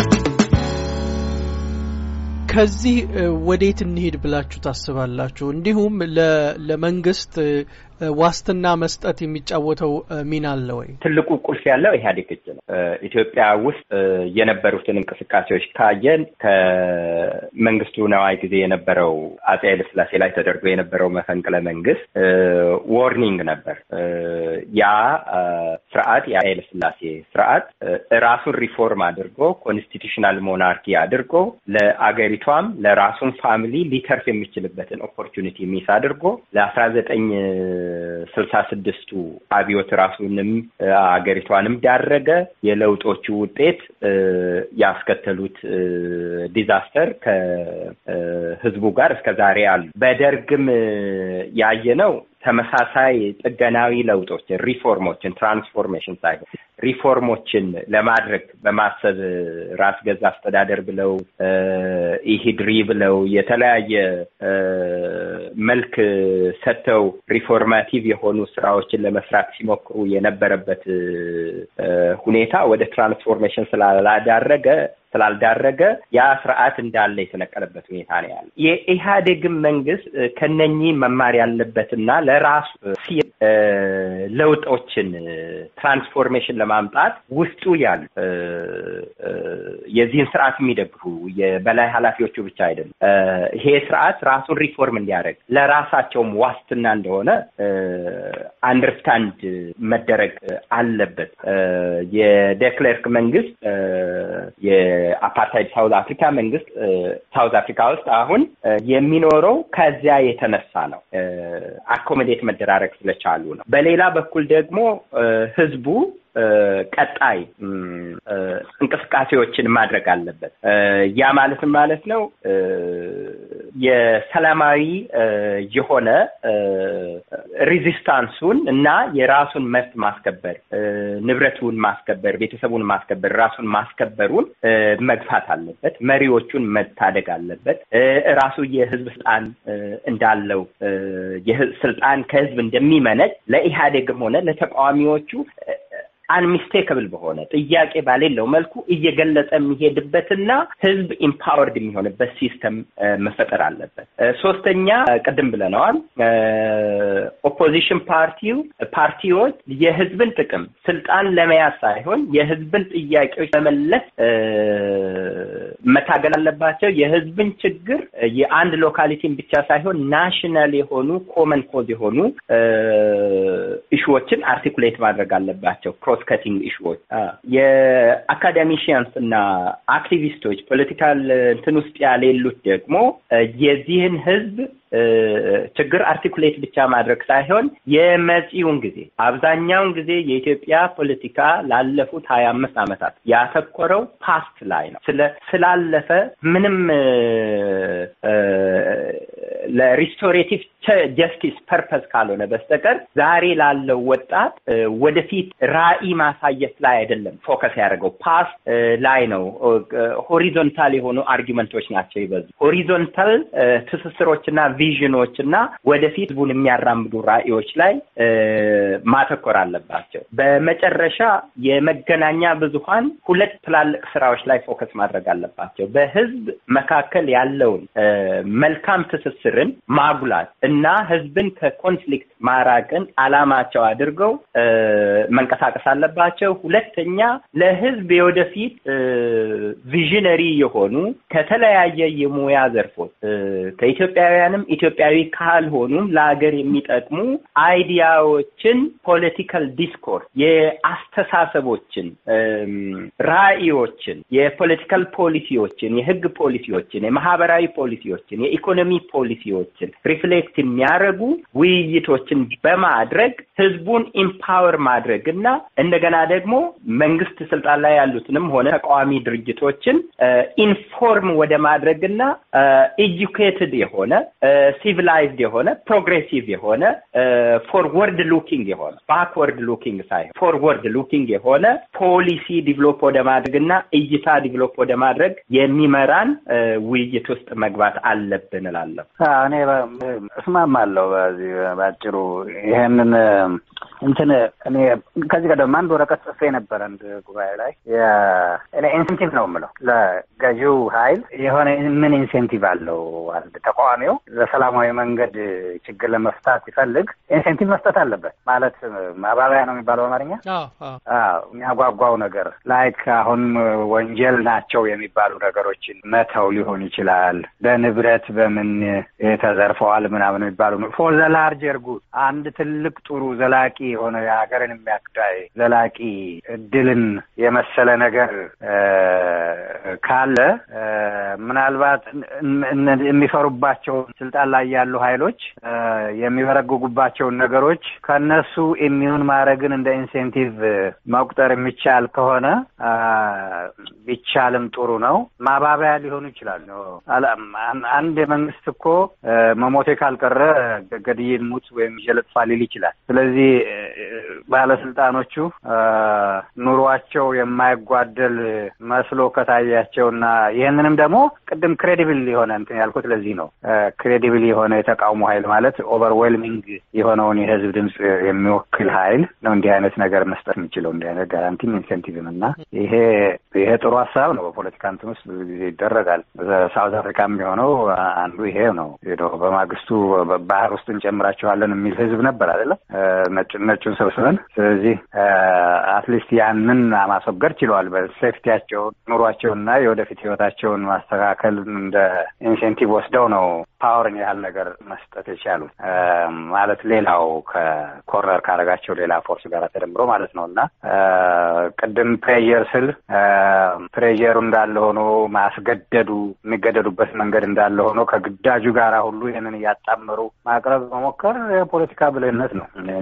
ከዚህ ወዴት እንሄድ ብላችሁ ታስባላችሁ? እንዲሁም ለመንግስት ዋስትና መስጠት የሚጫወተው ሚና አለ ወይ? ትልቁ ቁልፍ ያለው ኢህአዴግ እጅ ነው። ኢትዮጵያ ውስጥ የነበሩትን እንቅስቃሴዎች ካየን ከመንግስቱ ነዋይ ጊዜ የነበረው አጼ ኃይለስላሴ ላይ ተደርጎ የነበረው መፈንቅለ መንግስት ዎርኒንግ ነበር። ያ ስርዓት የኃይለስላሴ ስርዓት ራሱን ሪፎርም አድርጎ ኮንስቲቱሽናል ሞናርኪ አድርጎ ለአገሪቷም ለራሱን ፋሚሊ ሊተርፍ የሚችልበትን ኦፖርቹኒቲ ሚስ አድርጎ ለአስራ ዘጠኝ ስልሳ ስድስቱ አብዮት ራሱንም አገሪቷንም ዳረገ። የለውጦቹ ውጤት ያስከተሉት ዲዛስተር ከህዝቡ ጋር እስከ ዛሬ አሉ። በደርግም ያየነው ተመሳሳይ ጥገናዊ ለውጦችን፣ ሪፎርሞችን፣ ትራንስፎርሜሽን ሳይሆን ሪፎርሞችን ለማድረግ በማሰብ ራስ ገዝ አስተዳደር ብለው ኢሂድሪ ብለው የተለያየ መልክ ሰጥተው ሪፎርማቲቭ የሆኑ ስራዎችን ለመስራት ሲሞክሩ የነበረበት ሁኔታ ወደ ትራንስፎርሜሽን ስላላዳረገ ስላልዳረገ ያ ስርዓት እንዳለ የተነቀለበት ሁኔታ ነው ያለ። የኢህአዴግን መንግስት ከነኚህ መማር ያለበትና ለራሱ ለውጦችን ትራንስፎርሜሽን ለማምጣት ውስጡ ያሉ የዚህን ስርዓት የሚደግፉ የበላይ ኃላፊዎቹ ብቻ አይደለም። ይሄ ስርዓት ራሱን ሪፎርም እንዲያደርግ ለራሳቸውም ዋስትና እንደሆነ አንደርስታንድ መደረግ አለበት። የዴክሌርክ መንግስት የአፓርታይድ ሳውዝ አፍሪካ መንግስት ሳውዝ አፍሪካ ውስጥ አሁን የሚኖረው ከዚያ የተነሳ ነው። አኮሞዴት መደራረግ ስለቻሉ ነው። በሌላ በኩል ደግሞ ህዝቡ ቀጣይ እንቅስቃሴዎችን ማድረግ አለበት። ያ ማለትም ማለት ነው የሰላማዊ የሆነ ሪዚስታንሱን እና የራሱን መብት ማስከበር፣ ንብረቱን ማስከበር፣ ቤተሰቡን ማስከበር፣ ራሱን ማስከበሩን መግፋት አለበት። መሪዎቹን መታደግ አለበት። ራሱ የህዝብ ስልጣን እንዳለው ስልጣን ከህዝብ እንደሚመነጭ ለኢህአዴግም ሆነ ለተቃዋሚዎቹ አንሚስቴክብል በሆነ ጥያቄ ባሌለው መልኩ እየገለጸ የሚሄድበትና ህዝብ ኢምፓወርድ የሚሆንበት ሲስተም መፈጠር አለበት። ሶስተኛ ቅድም ብለነዋል። ኦፖዚሽን ፓርቲው ፓርቲዎች የህዝብን ጥቅም ስልጣን ለመያዝ ሳይሆን የህዝብን ጥያቄዎች ለመለስ መታገል አለባቸው። የህዝብን ችግር የአንድ ሎካሊቲን ብቻ ሳይሆን ናሽናል የሆኑ ኮመን ኮዝ የሆኑ ኢሹዎችን አርቲኩሌት ማድረግ አለባቸው። ክሮስ ከቲንግ ኢሹዎች የአካዳሚሽያንስ እና አክቲቪስቶች ፖለቲካል እንትን ውስጥ ያሌሉት ደግሞ የዚህን ህዝብ ችግር አርቲኩሌት ብቻ ማድረግ ሳይሆን የመጪውን ጊዜ አብዛኛውን ጊዜ የኢትዮጵያ ፖለቲካ ላለፉት ሀያ አምስት ዓመታት ያተኮረው ፓስት ላይ ነው። ስለ ስላለፈ ምንም ለሪስቶሬቲቭ ጀስቲስ ፐርፐስ ካልሆነ በስተቀር ዛሬ ላለው ወጣት ወደፊት ራዕይ ማሳየት ላይ አይደለም ፎከስ ያደረገው ፓስት ላይ ነው። ሆሪዞንታል የሆኑ አርጊመንቶች ናቸው ይበዙ ሆሪዞንታል ትስስሮችና ቪዥኖች እና ወደፊት ህዝቡን የሚያራምዱ ራዕዮች ላይ ማተኮር አለባቸው። በመጨረሻ የመገናኛ ብዙሃን ሁለት ትላልቅ ስራዎች ላይ ፎከስ ማድረግ አለባቸው። በህዝብ መካከል ያለውን መልካም ትስስርን ማጉላት እና ህዝብን ከኮንፍሊክት ማራቅን አላማቸው አድርገው መንቀሳቀስ አለባቸው። ሁለተኛ ለህዝብ የወደፊት ቪዥነሪ የሆኑ ከተለያየ የሙያ ዘርፎች ከኢትዮጵያውያንም ኢትዮጵያዊ ካልሆኑም ለሀገር የሚጠቅሙ አይዲያዎችን፣ ፖለቲካል ዲስኮርስ፣ የአስተሳሰቦችን፣ ራዕዮችን፣ የፖለቲካል ፖሊሲዎችን፣ የህግ ፖሊሲዎችን፣ የማህበራዊ ፖሊሲዎችን፣ የኢኮኖሚ ፖሊሲዎችን ሪፍሌክት የሚያደርጉ ውይይቶችን በማድረግ ህዝቡን ኢምፓወር ማድረግ እና እንደገና ደግሞ መንግስት ስልጣን ላይ ያሉትንም ሆነ ተቃዋሚ ድርጅቶችን ኢንፎርም ወደ ማድረግ እና ኤጁኬትድ የሆነ ሲቪላይዝድ የሆነ ፕሮግሬሲቭ የሆነ ፎርወርድ ሉኪንግ የሆነ ባክወርድ ሉኪንግ ሳይሆን ፎርወርድ ሉኪንግ የሆነ ፖሊሲ ዲቨሎፕ ወደ ማድረግ እና እይታ ዲቨሎፕ ወደ ማድረግ የሚመራን ውይይት ውስጥ መግባት አለብን እላለሁ። እኔ እስማማለሁ። በዚህ ባጭሩ ይሄንን እንትን እኔ ከዚህ ቀደም አንድ ወረቀት ጽፌ ነበር አንድ ጉባኤ ላይ እኔ ኢንሴንቲቭ ነው የምለው ለገዢው ኃይል የሆነ ምን ኢንሴንቲቭ አለው አንድ ተቃዋሚው ለሰላማዊ መንገድ ችግር ለመፍታት ሲፈልግ ኢንሴንቲቭ መስጠት አለበት። ማለት ማባበያ ነው የሚባለው አማርኛ የሚያጓጓው ነገር ላይክ አሁን ወንጀል ናቸው የሚባሉ ነገሮችን መተው ሊሆን ይችላል። በንብረት በምን ተዘርፈዋል ምናምን የሚባሉ ፎር ዘ ላርጀር ጉድ አንድ ትልቅ ጥሩ ዘላቂ የሆነ የሀገርን የሚያክዳይ ዘላቂ እድልን የመሰለ ነገር ካለ ምናልባት የሚፈሩባቸውን ስልጣን ላይ ያሉ ኃይሎች የሚበረግጉባቸውን ነገሮች ከነሱ ኢሚዩን ማድረግን እንደ ኢንሴንቲቭ መቁጠር የሚቻል ከሆነ ቢቻልም ጥሩ ነው። ማባበያ ሊሆኑ ይችላሉ። አንድ የመንግስት እኮ መሞቴ ካልቀረ ገድዬን ሙት ወይም ይዤ ሊል ይችላል። ስለዚህ ባለስልጣኖቹ ኑሯቸው የማይጓደል መስሎ ከታያቸውና ይህንንም ደግሞ ቅድም ክሬዲብል የሆነ እንትን ያልኩት ለዚህ ነው። ክሬዲብል የሆነ የተቃውሞ ኃይል ማለት ኦቨርዌልሚንግ የሆነውን የህዝብ ድምፅ የሚወክል ኃይል ነው እንዲህ አይነት ነገር መስጠት የሚችለው እንዲህ አይነት ጋራንቲም ኢንሴንቲቭም እና ይሄ ይሄ ጥሩ ሀሳብ ነው። በፖለቲካ እንትን ውስጥ ብዙ ጊዜ ይደረጋል። ሳውዝ አፍሪካም የሆነው አንዱ ይሄ ነው። በማግስቱ ባህር ውስጥ እንጨምራቸዋለን የሚል ህዝብ ነበር አይደለም ነጩን ሰብስበን። ስለዚህ አትሊስት ያንን ማስወገድ ችለዋል። በሴፍቲያቸውን ኑሯቸውንና የወደፊት ህይወታቸውን ማስተካከል እንደ ኢንሴንቲቭ ወስደው ነው ፓወርን ያህል ነገር መስጠት የቻሉት ማለት ሌላው ከኮርነር ካረጋቸው ሌላ ፎርስ ጋር ተደምሮ ማለት ነው እና ቅድም ፕሬዠር ስል ፕሬዠሩ እንዳለ ሆኖ ማስገደዱ የሚገደዱበት መንገድ እንዳለ ሆኖ ከግዳጁ ጋር ሁሉ ይህንን እያጣመሩ ማቅረብ መሞከር የፖለቲካ ብልህነት ነው እንጂ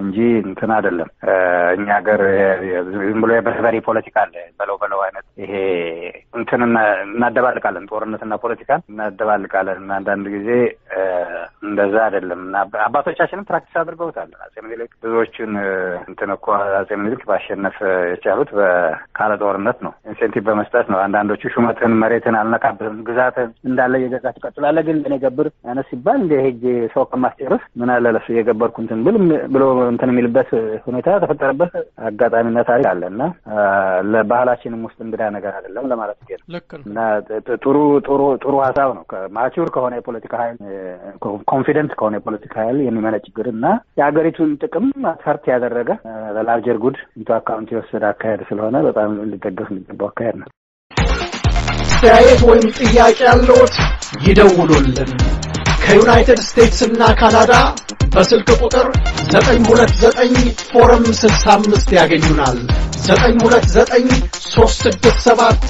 እንትን አይደለም። እኛ ሀገር ዝም ብሎ የበርበሬ ፖለቲካ አለ በለው በለው አይነት ይሄ እንትን እናደባልቃለን፣ ጦርነትና ፖለቲካን እናደባልቃለን እና አንዳንድ ጊዜ እንደዛ አይደለም እና አባቶቻችንም ፕራክቲስ አድርገውታል። አጼ ምኒልክ ብዙዎቹን እንትን እኮ አጼ ምኒልክ ማሸነፍ የቻሉት ካለ ጦርነት ነው፣ ኢንሴንቲቭ በመስጠት ነው። አንዳንዶቹ ሹመትን መሬትን አልነካብህም ግዛትን እንዳለ እየገዛ ትቀጥላለህ፣ ግን ለእኔ ገብር አይነት ሲባል እንደ ሄጅ ሰው ከማስጨርስ ምን አለ ለሱ እየገበርኩ እንትን ብል ብሎ እንትን የሚልበት ሁኔታ ተፈጠረበት አጋጣሚና ታሪክ አለ እና ለባህላችንም ውስጥ እንግዳ ነገር አይደለም ለማለት ነው እና ጥሩ ጥሩ ጥሩ ሀሳብ ነው። ማቹር ከሆነ የፖለቲካ ሀይል ኮንፊደንት ከሆነ የፖለቲካ ኃይል የሚመነጭ ችግር እና የሀገሪቱን ጥቅም ፈርት ያደረገ ለላርጀር ጉድ ኢንቱ አካውንት የወሰደ አካሄድ ስለሆነ በጣም ሊደገፍ የሚገባው አካሄድ ነው። አስተያየት ወይም ጥያቄ ያለዎት ይደውሉልን። ከዩናይትድ ስቴትስ እና ካናዳ በስልክ ቁጥር 929 ፎረም 65 ያገኙናል። 929 367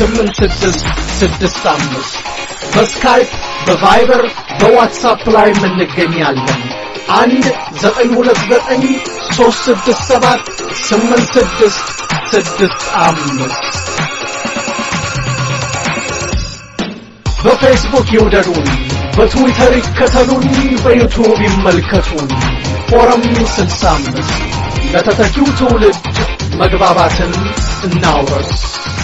8665 በስካይፕ በቫይበር በዋትሳፕ ላይ እንገኛለን። አንድ 929 367 8665 በፌስቡክ ይውደዱን፣ በትዊተር ይከተሉን፣ በዩቱብ ይመልከቱን። ፎረም 65 ለተተኪው ትውልድ መግባባትን እናውረስ።